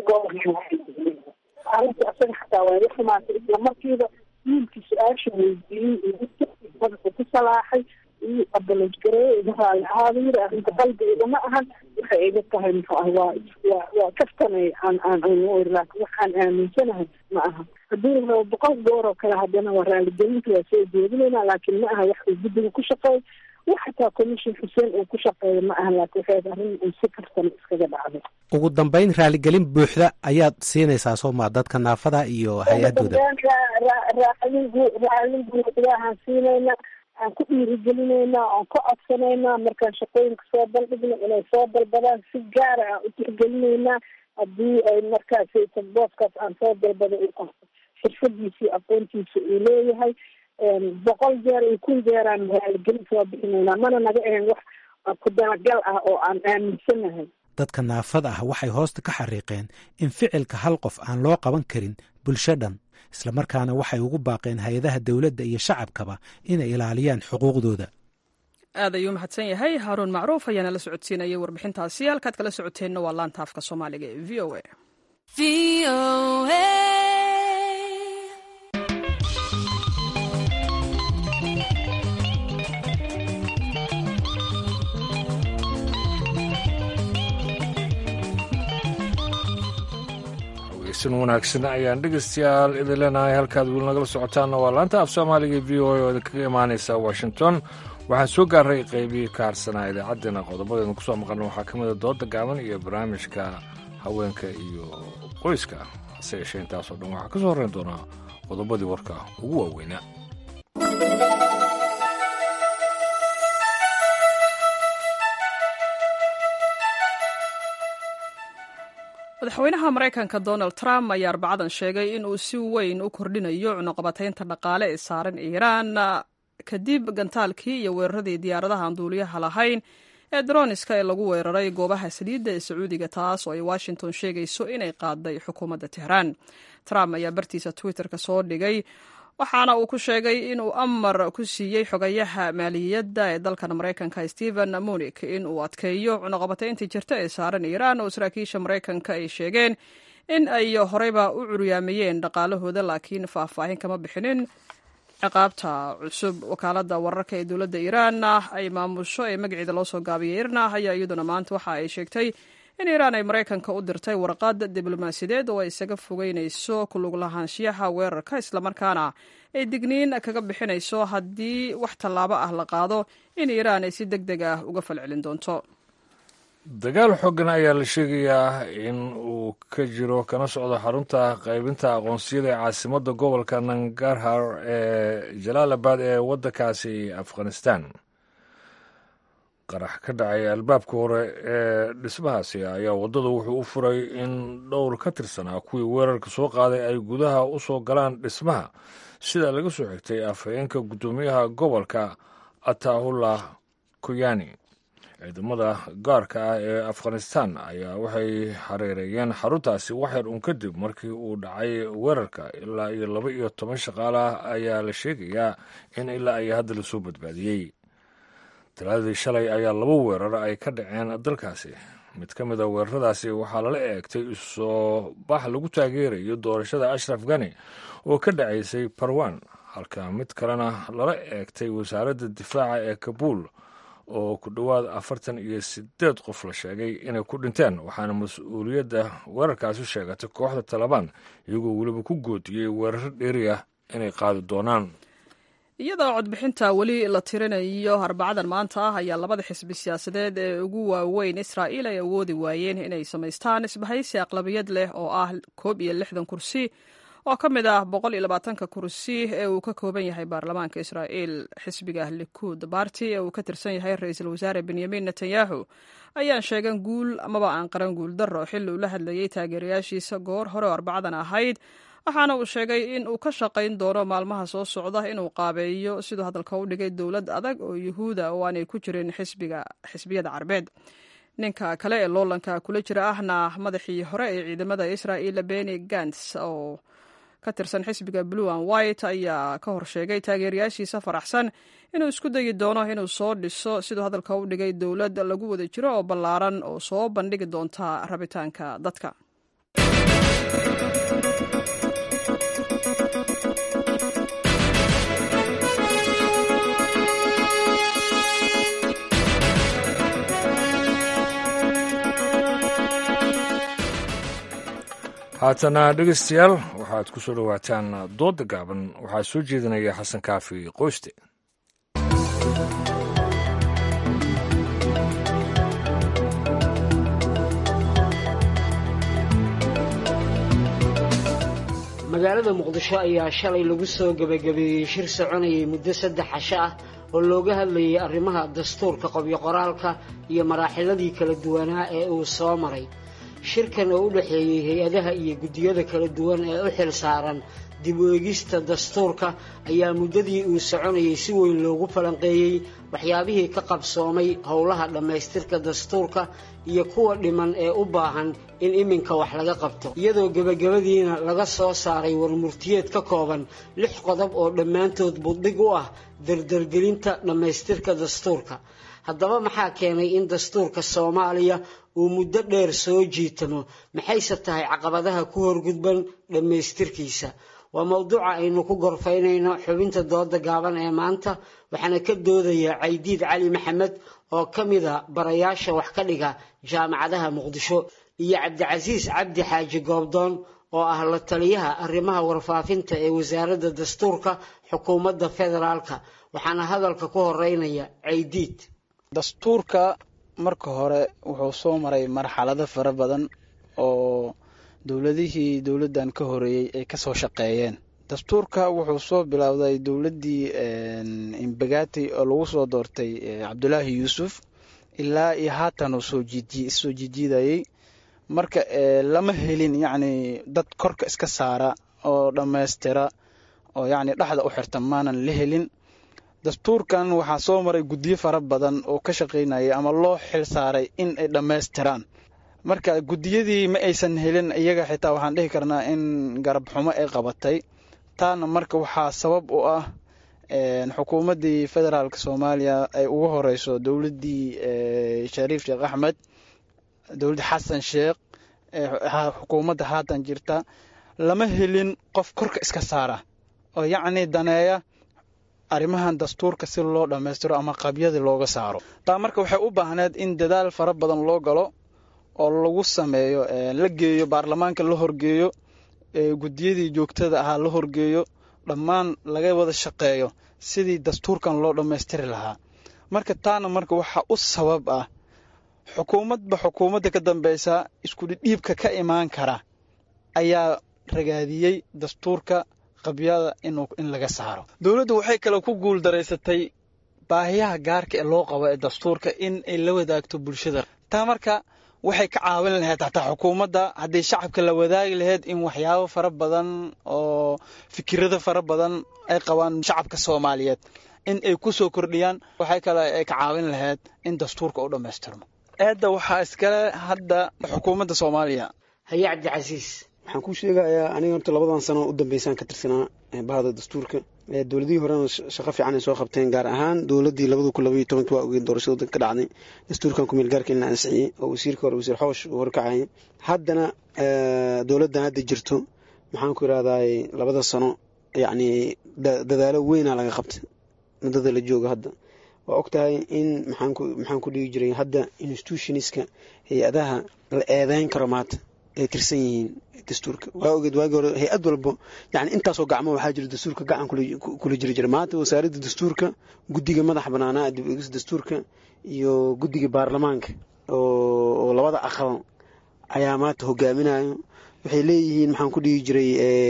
gobolka asaga xataa waa la xumaatay isla markiiba wiilkii su-aasha weydiiyey madaxu ku salaaxay iyo abaloj gareeye iga raali ahaada yiri arrinta qalbi igama ahan waxay iga tahay muxuu ah waa waa waa kaftanay aan aan aan laakin waxaan aaminsanahay ma aha haddii rabo boqol goor oo kale haddana waa raaligelinta waa soo jeedinayna laakiin ma aha wax uu guddiga ku shaqeey wax xataa commission xuseen uu ku shaqeeyo ma aha laakin waxay arrin uu si kastana iskaga dhacday ugu dambeyn raaligelin buuxda ayaad siinaysaa sooma dadka naafada iyo hay-adooda raalin raalin buuxdahaan siinayna aan ku dhiirigelinayna aan ku codsanaynaa markaan shaqooyinka soo bandhigno inay soo dalbadaan si gaara aan u tixgelinaynaa haddii ay markaas booskaas aan soo dalbada uu qabto xirfadiisi aqoontiisa uu leeyahay boqol jeer iyo kun jeeraan raaligelin soo bixinaynaa mana naga ahayn wax ku dalagal ah oo aan aaminsanahay dadka naafada ah waxay hoosta ka xariiqeen in ficilka hal qof aan loo qaban karin bulsho dhan islamarkaana waxay ugu baaqeen hay-adaha dowladda iyo shacabkaba inay ilaaliyaan xuquuqdooda aad ayuu mahadsan yahay haaruun macruuf ayaana la socodsiinayay warbixintaasi halkaad kala socoteenna waa laanta afka soomaaliga ee v o a wanaagsan ayaan dhegeystayaal idin leenahay halkaad weli nagala socotaanna waa laanta af soomaaliga v o a oo idinkaga imaaneysa washington waxaan soo gaaray qeybihii ka harsanaa idaacaddeenna qodobadeenu kusoo maqalna waxaa ka mida dooda gaaban iyo barnaamijka haweenka iyo qoyska hase yeeshee intaasoo dhan waxaa ka soo horreyn doonaa qodobadii warka ugu waaweynaa madaxweynaha maraykanka donald trump ayaa arbacadan sheegay in uu si weyn u kordhinayo cunuqabataynta dhaqaale ee saaran iiraan kadib gantaalkii iyo weeraradii diyaaradaha aan duuliyaha lahayn ee droniska ee lagu weeraray goobaha saliidda ee sacuudiga taas oo ay washington sheegayso inay qaaday xukuumadda tehraan trump ayaa bartiisa twitterka soo dhigay waxaana uu ku sheegay inuu amar ku siiyey xogayaha maaliyadda ee dalkan maraykanka stephen munik in uu adkeeyo cunuqabatayntii jirta ee saaran iiraan oo saraakiisha maraykanka ay sheegeen in ay horeyba u curyaamayeen dhaqaalahooda laakiin faahfaahin kama bixinin ciqaabta cusub wakaalada wararka ee dowladda iiraan ay maamusho ee magaceeda loo soo gaabiyay irna ayaa iyaduna maanta waxa ay sheegtay in iiraan ay maraykanka u dirtay warqad diblomaasiyadeed oo ay isaga fogeynayso kulug lahaanshiyaha weerarka islamarkaana ay digniin kaga bixinayso haddii wax tallaabo ah la qaado in iiraan ay si deg deg ah uga falcelin doonto dagaal xoogan ayaa la sheegayaa in uu ka jiro kana socdo xarunta qaybinta aqoonsiyada ee caasimadda gobolka nangarhar ee jalaalabad ee waddankaasi afghanistan qarax ka dhacay albaabka hore ee dhismahaasi ayaa waddada wuxuu u furay in dhowr ka tirsanaa kuwii weerarka soo qaaday ay gudaha u soo galaan dhismaha sida laga soo xigtay afhayeenka guddoomiyaha gobolka atahullah kuyani ciidamada gaarka ah ee afghanistan ayaa waxay hareereeyeen xaruntaasi waxyar un kadib markii uu dhacay weerarka ilaa iyo laba iyo toban shaqaale ah ayaa la sheegayaa in ilaa ay hadda lasoo badbaadiyey talaadii shalay ayaa laba weerar ay ka dhaceen dalkaasi mid ka mid a weeraradaasi waxaa lala eegtay isoo bax lagu taageerayo doorashada ashraf gani oo ka dhacaysay barwan halka mid kalena lala eegtay wasaaradda difaaca ee kabuul oo ku dhowaad afartan iyo sideed qof la sheegay inay ku dhinteen waxaana mas-uuliyadda weerarkaasi sheegatay kooxda talabaan iyagoo weliba ku goodiyey weeraro dheeri ah inay qaadi doonaan iyadoo codbixinta weli la tirinayo arbacadan maanta ah ayaa labada xisbi siyaasadeed ee ugu waaweyn israa'iil ay awoodi waayeen inay samaystaan isbahaysi aqlabiyad leh oo ah koob iyo lixdan kursi oo ka mid ah boqol iyo labaatanka kursi ee uu ka kooban yahay baarlamaanka israa'iil xisbiga likuud baarti ee uu ka tirsan yahay ra-iisul wasaare benyamin netanyahu ayaan sheegan guul amaba aan qaran guul darro xilli uu la hadlayey taageerayaashiisa goor hore oo arbacadan ahayd waxaana uu sheegay in uu ka shaqayn doono maalmaha soo socda inuu qaabeeyo siduu hadalka u dhigay dowlad adag oo yuhuuda oo aanay ku jirin xisbiyada carbeed ninka kale ee loolanka kula jira ahna madaxii hore ee ciidamada israa'iil beni gants oo ka tirsan xisbiga blue and white ayaa ka hor sheegay taageerayaashiisa faraxsan inuu isku dayi doono inuu soo dhiso siduu hadalka u dhigay dowlad lagu wada jiro oo ballaaran oo soo bandhigi doonta rabitaanka dadka haatana dhegeystayaal waxaad ku soo dhowaataan doodda gaaban waxaa soo jeedinaya xasan kaafi qoyste magaalada muqdisho ayaa shalay lagu soo gebagabeeyey shir soconayay muddo saddex casho ah oo looga hadlayay arrimaha dastuurka qobyo qoraalka iyo maraaxiladii kala duwanaa ee uu soo maray shirkan oo u dhexeeyey hay-adaha iyo guddiyada kala duwan ee u xil saaran dib u eegista dastuurka ayaa muddadii uu soconayay si weyn loogu falanqeeyey waxyaabihii ka qabsoomay howlaha dhammaystirka dastuurka iyo kuwa dhiman ee u baahan in iminka wax laga qabto iyadoo gebagabadiina laga soo saaray warmurtiyeed ka kooban lix qodob oo dhammaantood buddhig u ah dardargelinta dhammaystirka dastuurka haddaba maxaa keenay in dastuurka soomaaliya uu muddo dheer soo jiitamo maxayse tahay caqabadaha ku horgudban dhammaystirkiisa waa mowduuca aynu ku gorfaynayno xubinta dooda gaaban ee maanta waxaana ka doodaya caydiid cali maxamed oo ka mida barayaasha wax ka dhiga jaamacadaha muqdisho iyo cabdicasiis cabdi xaaji goobdoon oo ah la taliyaha arrimaha warfaafinta ee wasaaradda dastuurka xukuumadda federaalka waxaana hadalka ku horeynaya caydiid dastuurka marka hore wuxuu soo maray marxalado fara badan oo dowladihii dowladdan ka horeeyey ay kasoo shaqeeyeen dastuurka wuxuu soo bilowday dowladdii imbagati oo lagu soo doortay cabdulaahi yuusuf ilaa iyo haatan uu soo soo jijiidayey marka lama helin yacni dad korka iska saara oo dhammaystira oo yacni dhexda u xirta maanan la helin dastuurkan waxaa soo maray guddiyo fara badan oo ka shaqaynayay ama loo xil saaray in ay dhammaystiraan marka guddiyadii ma aysan helin iyaga xitaa waxaan dhihi karnaa in garab xumo ay qabatay taana marka waxaa sabab u ah xukuumaddii federaalk soomaaliya ay ugu horeyso dowladdii shariif sheekh axmed dowladdii xasan sheekh xukuumadda haatan jirta lama helin qof korka iska saara oo yacni daneeya arrimahan dastuurka si loo dhammaystiro ama qabyadii looga saaro taa marka waxay u baahneed in dadaal fara badan loo galo oo lagu sameeyo la geeyo baarlamaanka la horgeeyo guddiyadii joogtada ahaa la horgeeyo dhammaan laga wada shaqeeyo sidii dastuurkan loo dhammaystiri lahaa marka taana marka waxaa u sabab ah xukuumadba xukuumadda ka dambeysa iskudhidhiibka ka imaan kara ayaa ragaadiyey dastuurka qabyada in laga saaro dowladdu waxay kale ku guul daraysatay baahiyaha gaarka ee loo qabo ee dastuurka in ay la wadaagto bulshada taa marka waxay ka caawin lahayd hataa xukuumadda haddii shacabka la wadaagi lahayd in waxyaabo fara badan oo fikirada fara badan ay qabaan shacabka soomaaliyeed in ay ku soo kordhiyaan waxay kale ay ka caawin lahayd in dastuurka u dhammaystirmo eedda waxaa iskale hadda xukuumadda soomaaliya haye cabdicasiis waxaan kuu sheegayaa aniga horta labadan sano u dambeysaan ka tirsanaa bahda dastuurka dowladihii horena shaqo fiican ay soo qabteen gaar ahaan dowladii labada kun labaiyo tobanki waa ogeed doorashada wadanka ka dhacday dastuurkan kumeel gaarka in la ansixiyey oo wasiirka hore wasiir xoosh uu horkacayay haddana dowladdan hadda jirto maxaan ku irahdaay labada sano yacni dadaalo weynaa laga qabtay muddada la joogo hadda waa og tahay in maxaanku maxaan ku dhigi jiray hadda institutionska hay-adaha la eedeyn karo maanta ay tirsan yihiin dastuurka waa ogeed waagii hore hay-ad walbo yani intaasoo gacmo waxaa jira dastuurka gacan kula jiri jira maanta wasaaradda dastuurka guddiga madaxa banaanaa dib eegis dastuurka iyo guddiga baarlamaanka oo labada aqal ayaa maanta hogaaminayo waxay leeyihiin maxaan ku dhihi jiray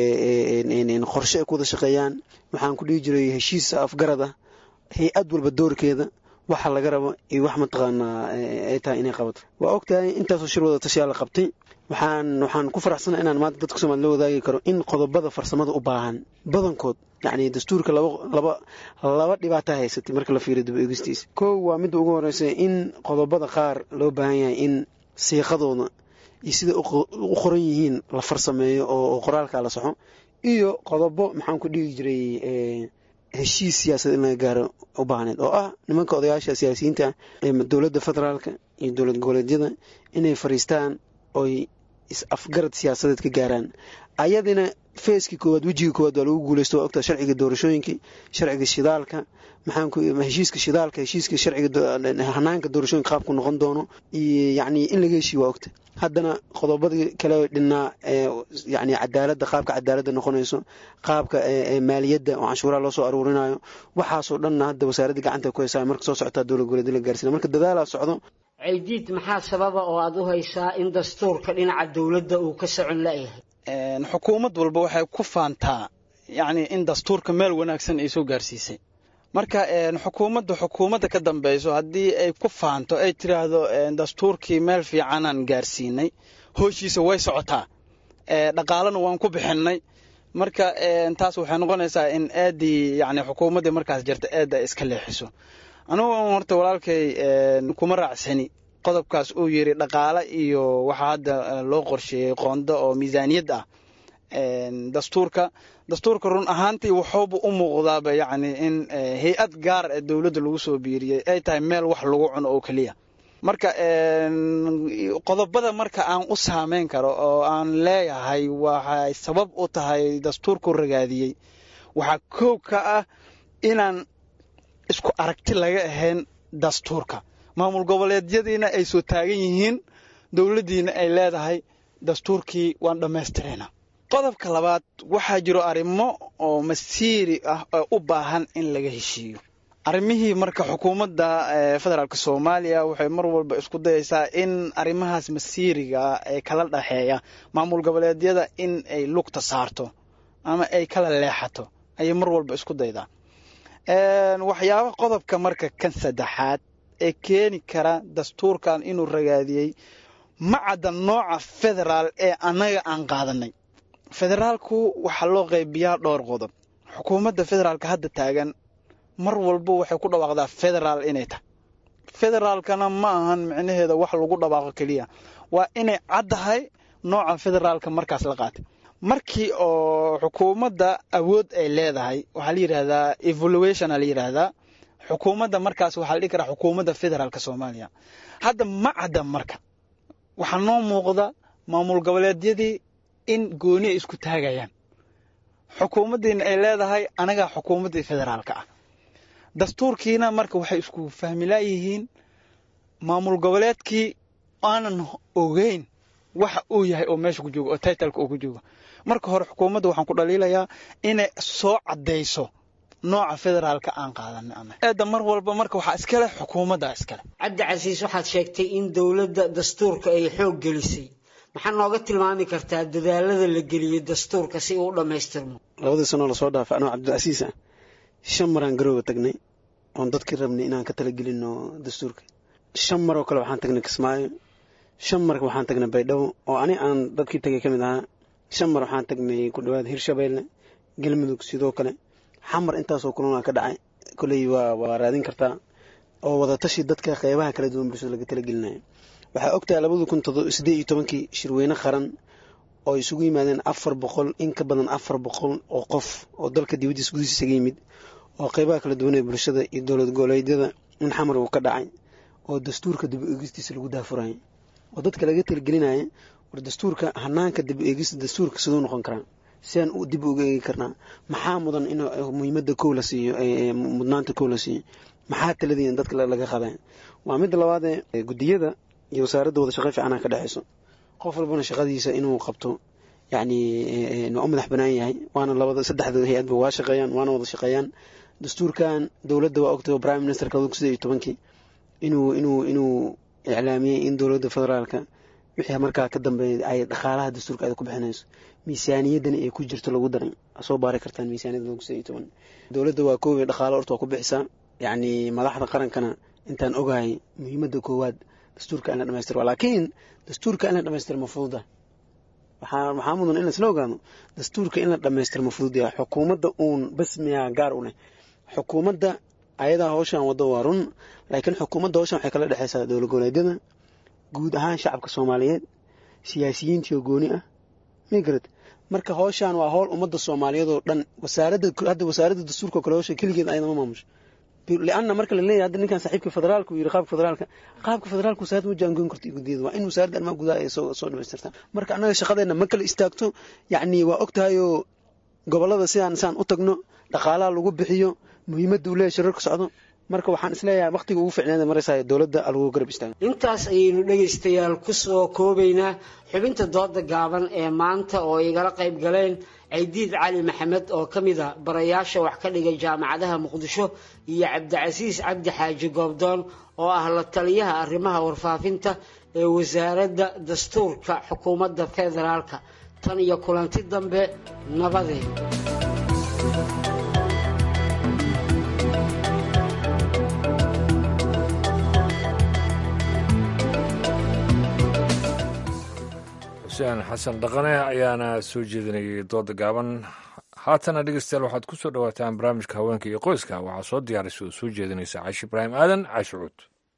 qorshe ay ku wada shaqeeyaan waxaan ku dhihi jiray heshiis afgarad ah hay-ad walba doorkeeda waxa laga rabo iyo wax mataqaanaa ay tahay inay qabato waa og tahay intaasoo shir wada tashiyaa la qabtay waxaan waxaan ku faraxsana inaan maanta dadka soomali la wadaagi karo in qodobada farsamada u baahan badankood yacni dastuurka laba laba laba dhibaata haysatay marka la fiiriyo dib eegistiisa kow waa midda ugu horeysa in qodobada qaar loo baahan yahay in siiqadooda iyo sida u qoran yihiin la farsameeyo oo qoraalka la saxo iyo qodobo maxaan ku dhigi jiray heshiis siyaasadeed in laga gaaro u baahneed oo ah nimanka odayaasha siyaasiyiinta ee dowladda federaalka iyo dowlad goboleedyada inay fariistaan oy is-afgarad siyaasadeed ka gaaraan ayadina feeskii koowaad wejigii koowaad waa lagu guuleysto waa ogtaa sharciga doorashooyinkii sharciga shidaalka maxaan ku heshiiska shidaalka heshiiska sharciga hanaanka doorashooyinka qaabku noqon doono iyo yacni in laga heshiiyo waa ogta haddana qodobadii kale dhinnaa yani cadaaladda qaabka cadaaladda noqonayso qaabka maaliyadda oo canshuuraha loo soo aruurinayo waxaasoo dhanna hadda wasaaradda gacanta ku haysaa marka soo socotaa dowlad goboleed la gaarsiina marka dadaalaa socdo caydiid maxaa sababa oo aada u haysaa in dastuurka dhinaca dowladda uu ka socon la-yahay xukuumad walba waxay ku faantaa yacni in dastuurka meel wanaagsan ay soo gaarsiisay marka xukuumadda xukuumadda ka dambeyso haddii ay ku faanto ay tiraahdo dastuurkii meel fiicanaan gaarsiinay hooshiisa way socotaa dhaqaalena waan ku bixinay marka taas waxay noqonaysaa in aadii yani xukuumaddii markaas jirta aada ay iska leexiso anugu horta walaalkay kuma raacsani qodobkaas uu yiri dhaqaale iyo waxaa hadda loo qorsheeyey qoondo oo miisaaniyad ah dastuurka dastuurka run ahaantii wuxuuba u muuqdaaba yacni in hay-ad gaar ee dowladda lagu soo biiriyey ay tahay meel wax lagu cuno oo keliya marka qodobada marka aan u saameyn karo oo aan leeyahay waxay sabab u tahay dastuurku ragaadiyey waxaa koow ka ah inaan isku aragti laga ahayn dastuurka maamul goboleedyadiina ay soo taagan yihiin dowladdiina ay leedahay dastuurkii waan dhammaystirayna qodobka labaad waxaa jiro arrimo oo masiiri ah oo u baahan in laga heshiiyo arrimihii marka xukuumadda federaalk soomaaliya waxay mar walba isku dayaysaa in arrimahaas masiiriga ee kala dhexeeya maamul goboleedyada in ay lugta saarto ama ay kala leexato ayay mar walba isku daydaa waxyaaba qodobka marka kan saddexaad ee keeni kara dastuurkan inuu ragaadiyey ma cadda nooca federaal ee annaga aan qaadanay federaalku waxaa loo qaybiyaa dhowr qodob xukuumadda federaalka hadda taagan mar walba waxay ku dhawaaqdaa federaal inay tahay federaalkana ma ahan micnaheeda wax lagu dhawaaqo keliya waa inay caddahay nooca federaalka markaas la qaatay markii oo xukuumadda awood ay leedahay waxaa la yidhaahdaa evaluationa la yidhaahdaa xukuumadda markaas waxaa la dhihi karaa xukuumadda federaalka soomaaliya hadda ma cadda marka waxaa noo muuqda maamul goboleedyadii in gooni ay isku taagayaan xukuumaddiina ay leedahay anagaa xukuumaddii federaalka ah dastuurkiina marka waxay isku fahmilaayihiin maamul goboleedkii aanan ogeyn waxa uu yahay oo meesha ku joogo oo titleka uu ku joogo marka hore xukuumadda waxaan ku dhaliilayaa inay soo caddayso nooca federaalka aan qaadanay ana eedda mar walba marka waxaa iskale xukuumadda iskale cabdi casiis waxaad sheegtay in dowladda dastuurka ay xoog gelisay maxaa nooga tilmaami kartaa dadaalada la geliyey dastuurka si uu u dhammaystirmo labadii sanoo lasoo dhaafay anoo cabdicasiis ah shan maraan garooga tagnay oon dadkii rabnay inaan ka talagelino dastuurka shan maroo kale waxaan tagnay kismaayo shan mar waxaan tagnay baydhabo oo ani aan dadkii tagay ka mid ahaa shan mar waxaan tagnay ku dhawaad hirshabeelle galmudug sidoo kale xamar intaasoo kulana ka dhacay koley waa waa raadin kartaa oo wadatashi dadka qeybaha kala duwan bulshada laga talagelinayo waxaa ogtahay labada kun sideed iyo tobankii shirweyne qaran oo isugu yimaadeen afar boqol in ka badan afar boqol oo qof oo dalka dibaddiisa gudihiisa isaga yimid oo qeybaha kala duwan ee bulshada iyo dowlad goboleedyada in xamar uu ka dhacay oo dastuurka dib eegistiisa lagu daafurayay oo dadka laga talagelinaya war dastuurka hanaanka dib eegista dastuurka siduu noqon karaa siaan u dib uga eegi karnaa maxaa mudan in muhiimada kow la siiyo mudnaanta kow la siiyo maxaa taladiin dadka laga qaday waa midda labaadee gudiyada iyo wasaaradda wada shaqo fiicana ka dhexeyso qof walbana shaqadiisa inuu qabto yacni waa u madax banaan yahay waana labada saddexda hay-adba waa shaqeeyaan waana wada shaqeeyaan dastuurkan dowladda waa ogtay prime ministerka labada kun sideed iyo tobankii inuu inuu inuu iclaamiyey in dowladda federaalka wixii markaa ka dambeeya ay dhaqaalaha dastuurka ay ku bixinayso miisaaniyaddana ay ku jirto lagu daray soo baari kartaan miisaaniyadda lagu sideed iyo toban dowladda waa kooway dhaqaalo horta waa ku bixisaa yacni madaxda qarankana intaan ogahay muhiimadda koowaad dastuurka in la dhamaystiro laakiin dastuurka in la dhamaystiro ma fududa waxaa waxaa mudan in laisla ogaano dastuurka in la dhamaystiro ma fudud yahay xukuumadda uun bas miyaa gaar u leh xukuumadda ayadaa howshan waddo waa run laakiin xukuumadda howshan waxay kala dhexeysaa dowlad goboleedyada guud ahaan shacabka soomaaliyeed siyaasiyiintii oo gooni ah migarad marka howshan waa howl ummadda soomaaliyeed oo dhan wasaaradda hadda wasaaradda dastuurka oo kale howsha keligeed ayadama maamusho lianna marka la leeyahay hadda ninkan saaxiibka federaalka uu yidhi qaabka federaalka qaabka federaalka wasaaradda ma jaangoyn karto guddiyada waa in wasaaradda arrimaha gudaha ay soo soo dhamaystirtaa marka annaga shaqadeenna ma kala istaagto yacni waa ogtahayoo gobollada sidaan sidaan u tagno dhaqaalaha lagu bixiyo muhiimadda uu leeyahay shirarka socdo marka waxaan isleeyahay waqtiga ugu ficneeda maraysaa dowladda lagu garab istaago intaas ayaynu dhegaystayaal ku soo koobaynaa xubinta dooda gaaban ee maanta oo igala qayb galeen caydiid cali maxamed oo ka mid a barayaasha wax ka dhigay jaamacadaha muqdisho iyo cabdicasiis cabdi xaaji goobdoon oo ah la taliyaha arrimaha warfaafinta ee wasaaradda dastuurka xukuumadda federaalka tan iyo kulanti dambe nabadeen xuseen xasan dhaqane ayaana soo jeedinayay dooda gaaban haatana dhegeystayaal waxaad ku soo dhowaataan barnaamijka haweenka iyo qoyska waxaa soo diyaarisay oo soo jeedinaysa caashi ibraahim aadan caashi cuud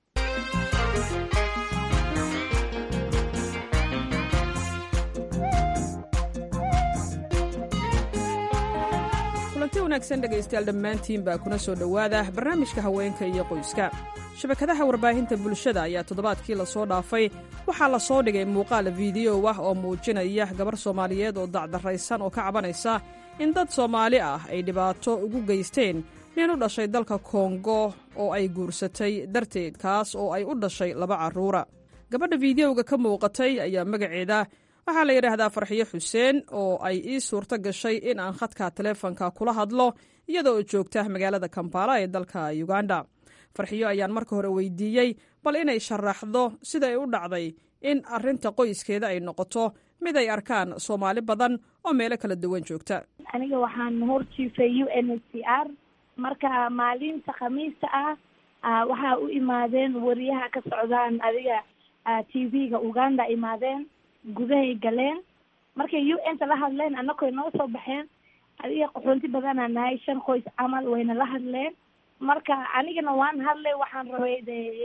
kulanti wanaagsan dhegaystayaal dhammaantiin baa kuna soo dhowaada barnaamijka haweenka iyo qoyska shabakadaha warbaahinta bulshada ayaa toddobaadkii lasoo dhaafay waxaa la soo dhigay muuqaal fiidiyow ah oo muujinaya gabar soomaaliyeed oo dacdarraysan oo ka cabanaysa in dad soomaali ah ay dhibaato ugu geysteen nin u dhashay dalka kongo oo ay guursatay darteed kaas oo ay u dhashay laba carruura gabadha fiidiyowga ka muuqatay ayaa magaceeda waxaa la yidhaahdaa farxiyo xuseen oo ay ii suurto gashay in aan khadka taleefonka kula hadlo iyada oo joogta magaalada kampala ee dalka uganda farxiyo ayaan marka hore weydiiyey bal inay sharaxdo sida ay u dhacday in arrinta qoyskeeda ay noqoto mid ay arkaan soomaali badan oo meelo kala duwan joogta aniga waxaan horjiifay u n h c r marka maalinta khamiista ah waxaa u imaadeen wariyaha ka socdaan adiga t v-ga uganda imaadeen gudahay galeen markay u n ta la hadleen annakoy noo soo baxeen adiga qaxoonti badanaa nahay shan qoys camal wayna la hadleen marka anigana waan hadlay waxaan rabay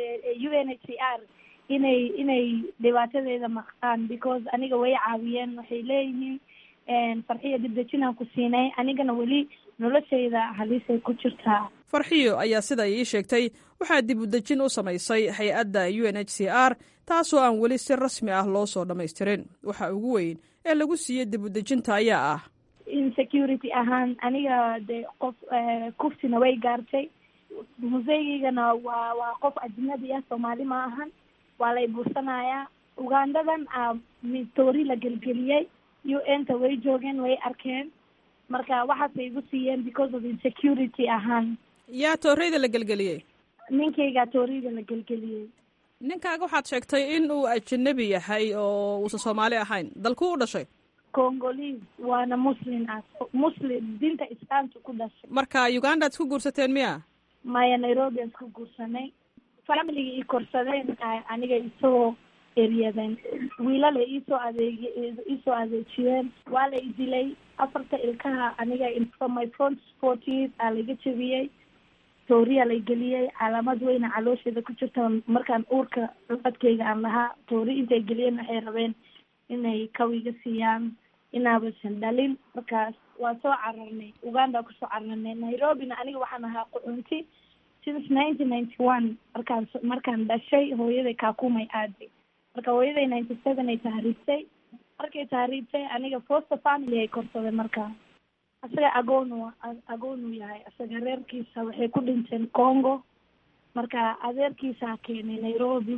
u n h c r inay inay dhibaatadeeda maqaan because aniga way caawiyeen waxay leeyihiin farxiya dibdejinaan ku siinay anigana weli noloshayda halisay ku jirtaa farxiyo ayaa sida ii sheegtay waxaa dib u dejin u samaysay hay-adda u n h c r taasoo aan weli si rasmi ah loo soo dhammaystirin waxa ugu weyn ee lagu siiyey dib u dejinta ayaa ah insecurity ahaan aniga de qof kufsina way gaartay museegeygana waa waa qof ajnabi ah soomaali ma ahan waa lay buursanayaa ugandadan toori la gelgeliyey u n ta way joogeen way arkeen marka waxaasay igu siiyeen because of insecurity ahaan yaa tooreyda la gelgeliyey ninkayga tooreyda la gelgeliyey ninkaaga waxaad sheegtay in uu ajanabi yahay oo uusan soomaali ahayn dalku u dhashay congolese waana muslim ah muslim dinta islaamka ku dhashay marka uganda ad isku guursateen miya maya nairobi aan isku guursanay familiga ii korsadeen aniga isoo eryadeen wiilala iisoo adeeg iisoo adeejiyeen waa la idilay afarta ilkaha aniga from my front sporties aa laiga jebiyey tooriya lay geliyey calaamad weyna caloosheeda ku jirta markaan uurka codkeyga aan lahaa toori intay geliyeen waxay rabeen inay kawiga siiyaan inaabasan dhalin markaas waa soo cararnay uganda kusoo cararnay nairobina aniga waxaan ahaa qucunti since nineteen ninety one markaan markaan dhashay hooyaday kaakumay aaday marka hooyaday ninety seven ay tahriibtay markay tahriibtay aniga foster family ay korsaday markaa asaga agoonu agoonu yahay asaga reerkiisa waxay ku dhinteen congo marka adeerkiisaa keenay nairobi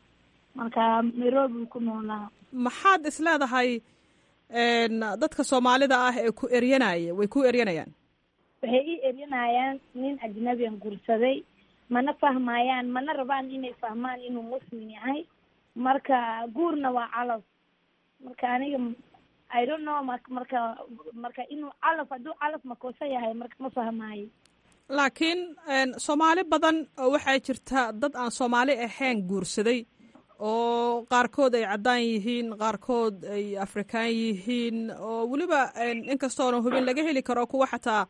marka nairobi ku noolaa maxaad is leedahay dadka soomaalida ah ee ku eryanaya way ku eryanayaan waxay ii eryanayaan nin ajnabian guursaday mana fahmayaan mana rabaan inay fahmaan inuu muslim yahay marka guurna waa calaf marka aniga i don't know ma marka marka inuu calaf hadduu calaf makoosa yahay marka ma fahmaayo laakiin soomaali badan oo waxaa jirta dad aan soomaali ahayn guursaday oo qaarkood ay caddaan yihiin qaarkood ay afrikaan yihiin oo weliba inkastoona hubin laga heli karo kuwa xataa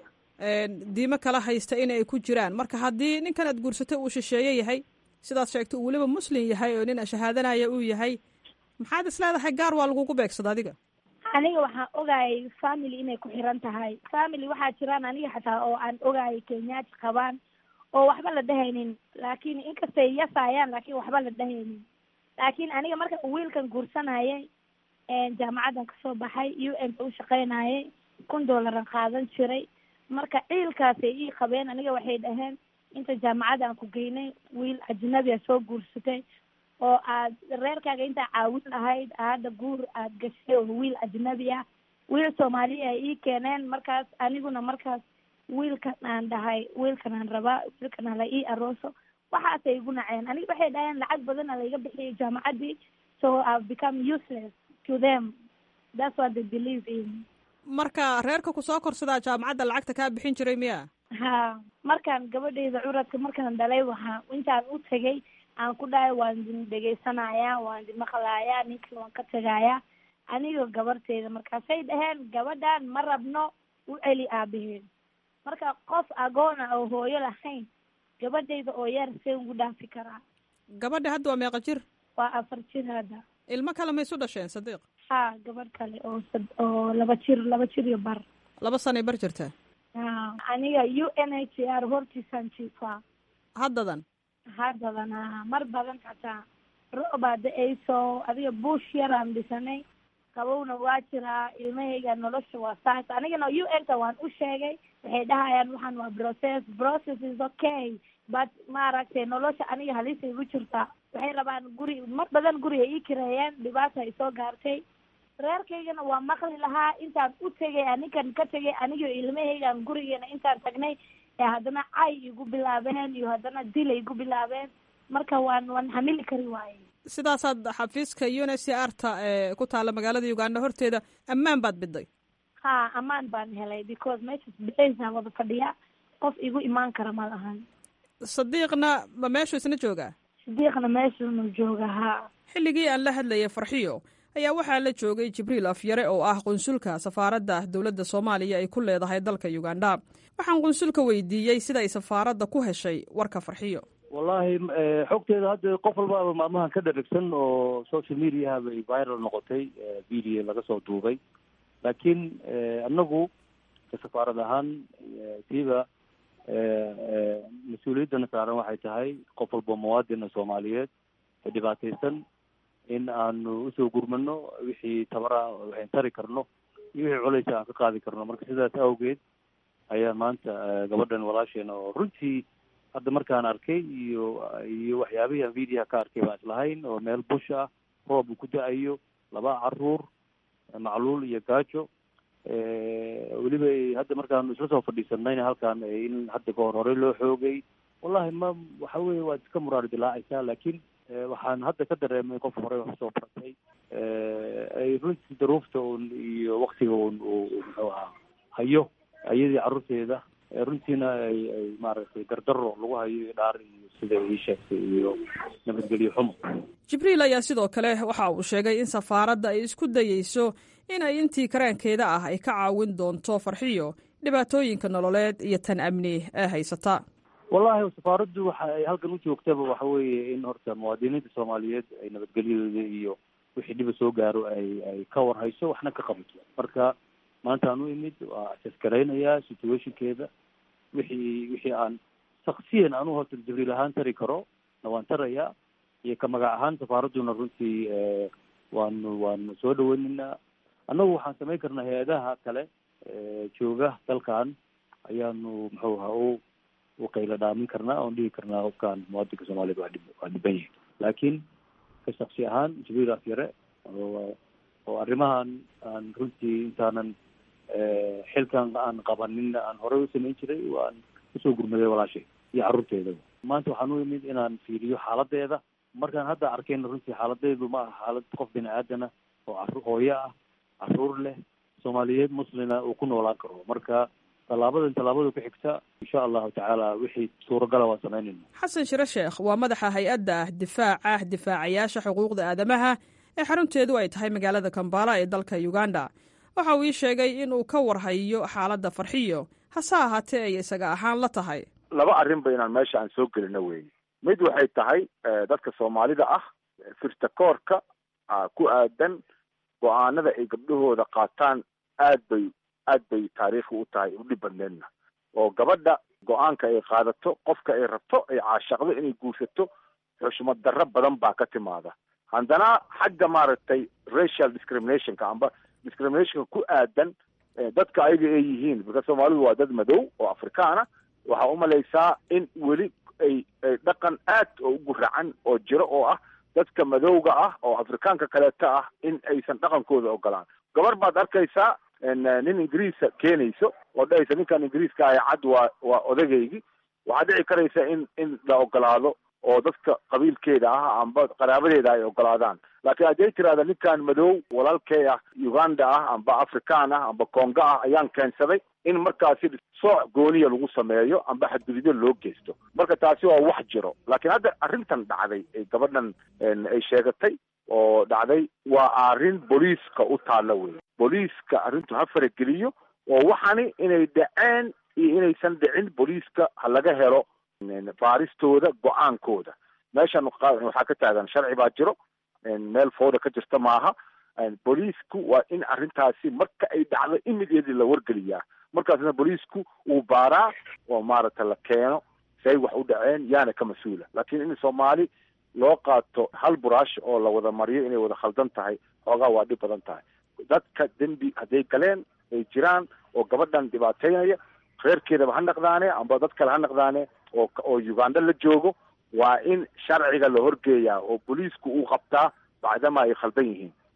diimo kala haysta in ay ku jiraan marka haddii ninkan aad guursatay uu shisheeye yahay sidaad sheegtay uu weliba muslim yahay oo nin shahaadanaya uu yahay maxaad is leedahay gaar waa lagugu beegsada adiga aniga waxaan ogaayay family inay ku xiran tahay family waxaa jiraan aniga xataa oo aan ogaayay kenyaati qabaan oo waxba la dhehaynin laakiin inkastay yasaayaan laakiin waxba la dhehaynin laakiin aniga marka wiilkan guursanayay jaamacaddan kasoo baxay u n ka u shaqaynayay kun dollaran qaadan jiray marka ciilkaasay ii qabeen aniga waxay dhaheen inta jaamacadda aan ku geynay wiil ajnabia soo guursatay oo aad reerkaaga intaa caawin lahayd hadda guur aad gashay oo wiil ajnabi ah wiil soomaaliya ay ii keeneen markaas aniguna markaas wiilkan aan dhahay wiilkan aan rabaa wiilkan hala ii arooso waxaasay igu naceen aniga waxay dhaheen lacag badana laiga bixiyay jaamacaddii so i've become useless to them that's what they believe in marka reerka ku soo korsadaa jaamacadda lacagta kaa bixin jiray miya ha markaan gabadhayda curadka markaan dhalay waxaa intaan u tegay aan ku dhahay waan idin dhegaysanayaa waan idin maqlayaa ninkan waan ka tegayaa anigoo gabarteyda markaasay dhaheen gabadhan ma rabno u celi aabaheen marka qof agoona oo hooyo lahayn gabadhayda oo yar see ugu dhaafi karaa gabadha hadda waa meeqa jir waa afar jir hadda ilmo kale ma isu dhasheen sadiiq ha gabadh kale oo oo laba jir laba jir iyo bar laba sanay bar jirtaa ha aniga u n h r hortiisaan jiifaa haddadan haddadan ha mar badan xataa roobaa da-ayso adiga buush yaraan dhisanay qabowna waa jiraa ilmahayga nolosha waa saas anigana u n ta waan u sheegay waxay dhahayaan waxaan waa process process is okay but maaragtay nolosha aniga halisay igu jirtaa waxay rabaan guri mar badan guri ay ii kireeyeen dhibaata ay soo gaartay reerkaygana waa maqli lahaa intaan u tegay anikan ka tegay anigio ilmahaygaan gurigeena intaan tagnay ee haddana cay igu bilaabeen iyo haddana dil igu bilaabeen marka waan waan hamili kari waaye sidaasaad xafiiska uncrta ee ku taalla magaalada uganda horteeda ammaan baad biday ha ammaan baan helay because meeshas bixeysaan wada fadhiya qof igu imaan kara ma lahan sadiiqna ma meeshuu isna joogaa sadiiqna meeshunu jooga ha xilligii aan la hadlayay farxiyo ayaa waxaa la joogay jibriil afyare oo ah qunsulka safaaradda dowladda soomaaliya ay ku leedahay dalka uganda waxaan qunsulka weydiiyey sida ay safaaradda ku heshay warka farxiyo wallaahi xogteeda hadda qof walba maalmahan ka dharagsan oo social mediaha bay viral noqotay video laga soo duubay laakiin anagu ka safaarad ahaan siiba mas-uuliyaddana saaran waxay tahay qof walba muwaadina soomaaliyeed ee dhibaataysan in aanu usoo gurmano wixii tabara waxayn tari karno iyo wixii culeysa aan ka qaadi karno marka sidaas awgeed ayaa maanta gabadhan walaasheena oo runtii hadda markaan arkay iyo iyo waxyaabihii aan videoha ka arkay baan islahayn oo meel bush ah roob uu ku da-ayo laba caruur macluul iyo gaajo weliba hadda markaanu isla soo fadhiisanayna halkaan in hadda kahor horey loo xoogay wallahi ma waxa weye waad iska muraari dilaacaysaa laakiin waxaan hadda ka dareemay qof horey wax soo baratay ay runtii daruufta un iyo waktiga un uu muxuu ahaa hayo ayadii carruurteeda runtiina ay ay maaragtay dardaro lagu hayo iyo dhaar iyo sida ii sheegtay iyo nabadgelyo xumo jibriil ayaa sidoo kale waxa uu sheegay in safaaradda ay isku dayeyso in ay intii karaankeeda ah ay ka caawin doonto farxiyo dhibaatooyinka nololeed iyo tan amni ee haysata wallahi safaaraddu waxa ay halkan u joogtaba waxa weeye in horta muwaadiniinta soomaaliyeed ay nabadgelyadooda iyo wixii dhiba soo gaaro ay ay ka warhayso waxna ka qabato marka maanta aan u imid waa asaskaraynaya situationkeeda wixii wixii aan shaksiyan anu horta jibriil ahaan tari karo na waan tarayaa iyo ka magac ahaan safaaradduna runtii waanu waanu soo dhaweynaynaa annagu waxaan samayn karnaa hay-adaha kale jooga dalkan ayaanu muxuu ahaa u u qayla dhaamin karnaa oon dhihi karnaa qofkaan muwaadinka soomaaliyed waa dhib waa dhiban yahay laakiin ka shaksi ahaan jibriil afyare oo arrimahan aan runtii intaanan xilkan aan qabanin aan horey u samayn jiray waan usoo gurmaday walaashay iyo carruurteeda maanta waxaan u imid inaan fiiriyo xaaladeeda markaan hadda arkayna runtii xaaladeedu ma aha xaalad qof bini aadana oo caru hooyo ah caruur leh soomaaliyeed muslina uu ku noolaan karo marka tallaabadan tallaabada ku xigta insha allahu tacaala wixii suuragala waan samaynayna xasan shire sheekh waa madaxa hay-adda difaaca difaacayaasha xuquuqda aadamaha ee xarunteedu ay tahay magaalada kambala ee dalka uganda waxa uu ii sheegay in uu ka warhayo xaaladda farxiyo hase ahaatee ay isaga ahaan la tahay laba arrinba inaan meesha aan soo gelino weeye mid waxay tahay dadka soomaalida ah firtakoorka ku aadan go-aanada ay gabdhahooda qaataan aad bay aad bay taariikhi u tahay u dhib badneedna oo gabadha go-aanka ay qaadato qofka ay rabto ay caashaqdo inay guursato xushmad darro badan baa ka timaada haddana xagga maaragtay racial discriminationka amba discriminationka ku aadan dadka ayaga ay yihiin marka soomaalidu waa dad madow oo afrikaana waxaa umalaysaa in weli ay ay dhaqan aad oo ugu racan oo jiro oo ah dadka madowga ah oo afrikaanka kaleeta ah in aysan dhaqankooda ogolaan gabar baad arkaysaa nin ingiriisa keenayso oo dhahaysa ninkan ingiriiska ah cad waa waa odagaygi waxaa dhici karaysa in in la ogolaado oo dadka qabiilkeeda ah amba qaraabadeeda ay ogolaadaan laakiin hadday tirahda ninkan madow walaalkey ah uganda ah amba afrikaan ah amba congo ah ayaan keensaday in markaasi sooc gooniya lagu sameeyo amba xadgudubyo loo geysto marka taasi waa wax jiro laakiin hadda arrintan dhacday ee gabadhan ay sheegatay oo dhacday waa arrin booliiska u taalla wey booliiska arrintu ha farageliyo oo waxani inay dhaceen iyo inaysan dhicin booliiska ha laga helo baaristooda go-aankooda meeshan waxaa ka taagan sharci baa jiro meel fooda ka jirta maaha booliisku waa in arrintaasi marka ay dhacdo immediately la wargeliyaa markaasna booliisku uu baaraa oo maaragta la keeno say wax u dhaceen yaana ka mas-uula laakiin in soomaali loo qaato hal buraash oo la wada mariyo inay wada khaldan tahay xoogaa waa dhib badan tahay dadka dembi hadday galeen ay jiraan oo gabadhan dhibaateynaya reerkeedaba ha naqdaane amba dad kale ha naqdaane oo oo uganda la joogo waa in sharciga la horgeeyaa oo booliisku uu qabtaa bacdama ay khaldan yihiin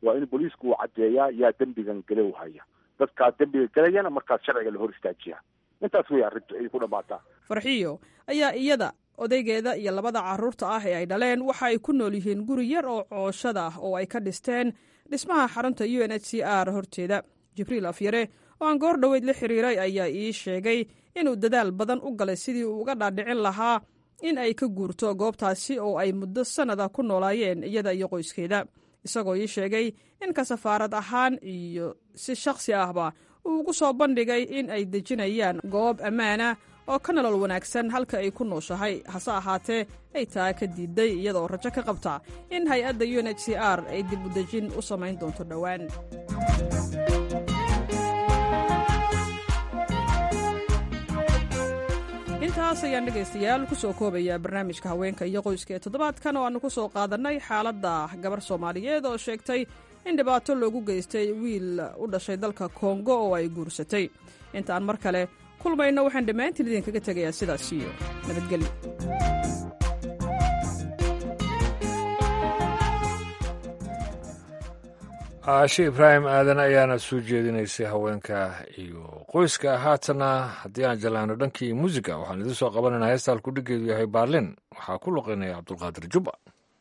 waa in booliisku uu caddeeyaa yaa dembigan galow haya dadkaa dembiga gelayana markaas sharciga la hor istaajiyaa intaas wey arrintu ay ku dhammaataa farxiyo ayaa iyada odaygeeda iyo labada carruurta ah ee ay dhaleen waxa ay ku nool yihiin guri yar oo cooshada ah oo ay ka dhisteen dhismaha xarunta u n h c r horteeda jibriil afyare oo aan goor dhoweyd la xiriiray ayaa ii sheegay inuu dadaal badan u galay sidii uu uga dhaadhicin lahaa in ay ka guurto goobtaasi oo ay muddo sannada ku noolaayeen iyada iyo qoyskeeda isagoo ii sheegay in ka safaarad ahaan iyo si shakhsi ahba uu ugu soo bandhigay in ay dejinayaan goob ammaana oo ka nolol wanaagsan halka ay ku nooshahay hase ahaatee ay taa ka diiday iyadaoo rajo ka qabta in hay-adda u n h c r ay dib u dejin u samayn doonto dhowaan intaas ayaan dhegaystayaal ku soo koobayaa barnaamijka haweenka iyo qoyska ee toddobaadkan oo aannu ku soo qaadannay xaaladda gabar soomaaliyeed oo sheegtay in dhibaato loogu geystay wiil u dhashay dalka kongo oo ay guursatay intaan mar kale kulmayno waxaan dhammaantiin idinkaga tegayaa sidaas iyo nabadgelyo caashe ibraahim aadan ayaana soo jeedinaysay haweenka iyo qoyska haatana haddii aan jalaano dhankii muusiga waxaan idin soo qabanaynaa heesta halkudhigeedu yahay baarlin waxaa ku luqeynaya cabdulqaadir jubba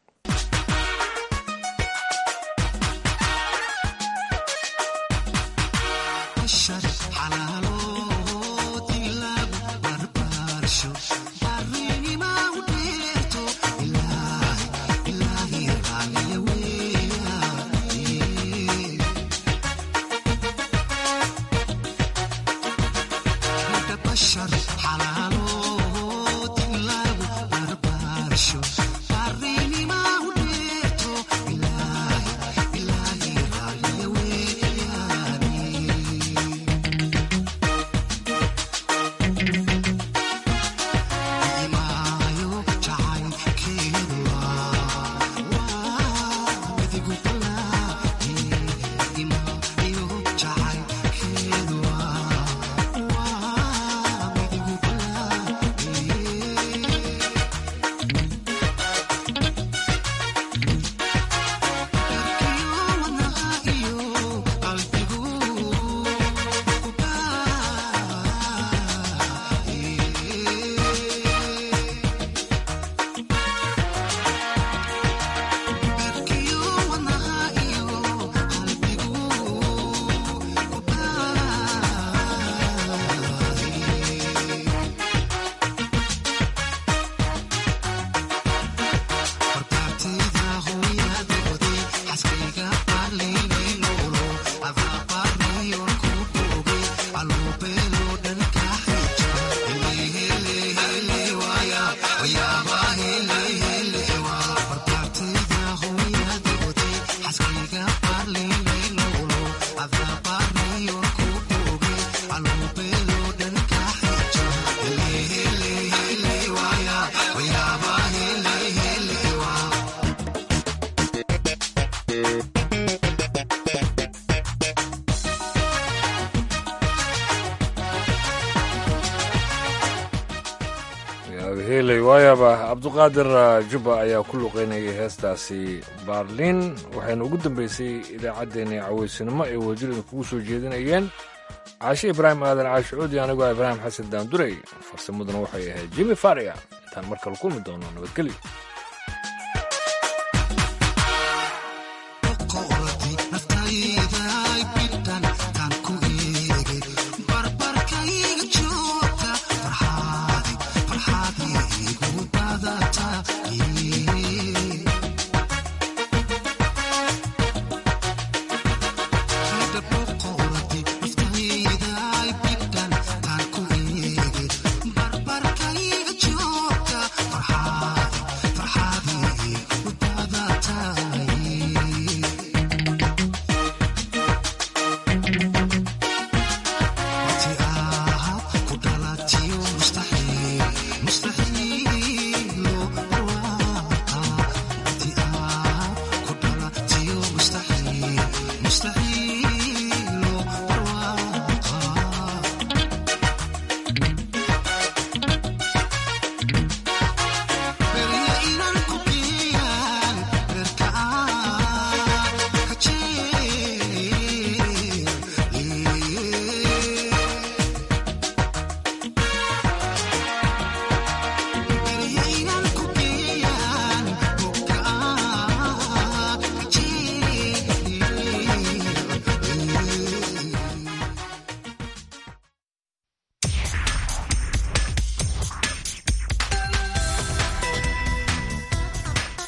heley waayaba cabduqaadir jubba ayaa ku luqeynayay heestaasi baarlin waxayna ugu dambeysay idaacaddeenii caweysinimo ee wajirida kugu soo jeedinayeen caashe ibraahim aadan caashi cuudi anigoo ibraahim xasan daandurey farsamaduna waxay ahayd jimi faria intaan mar kale kulmi doono nabadgelyo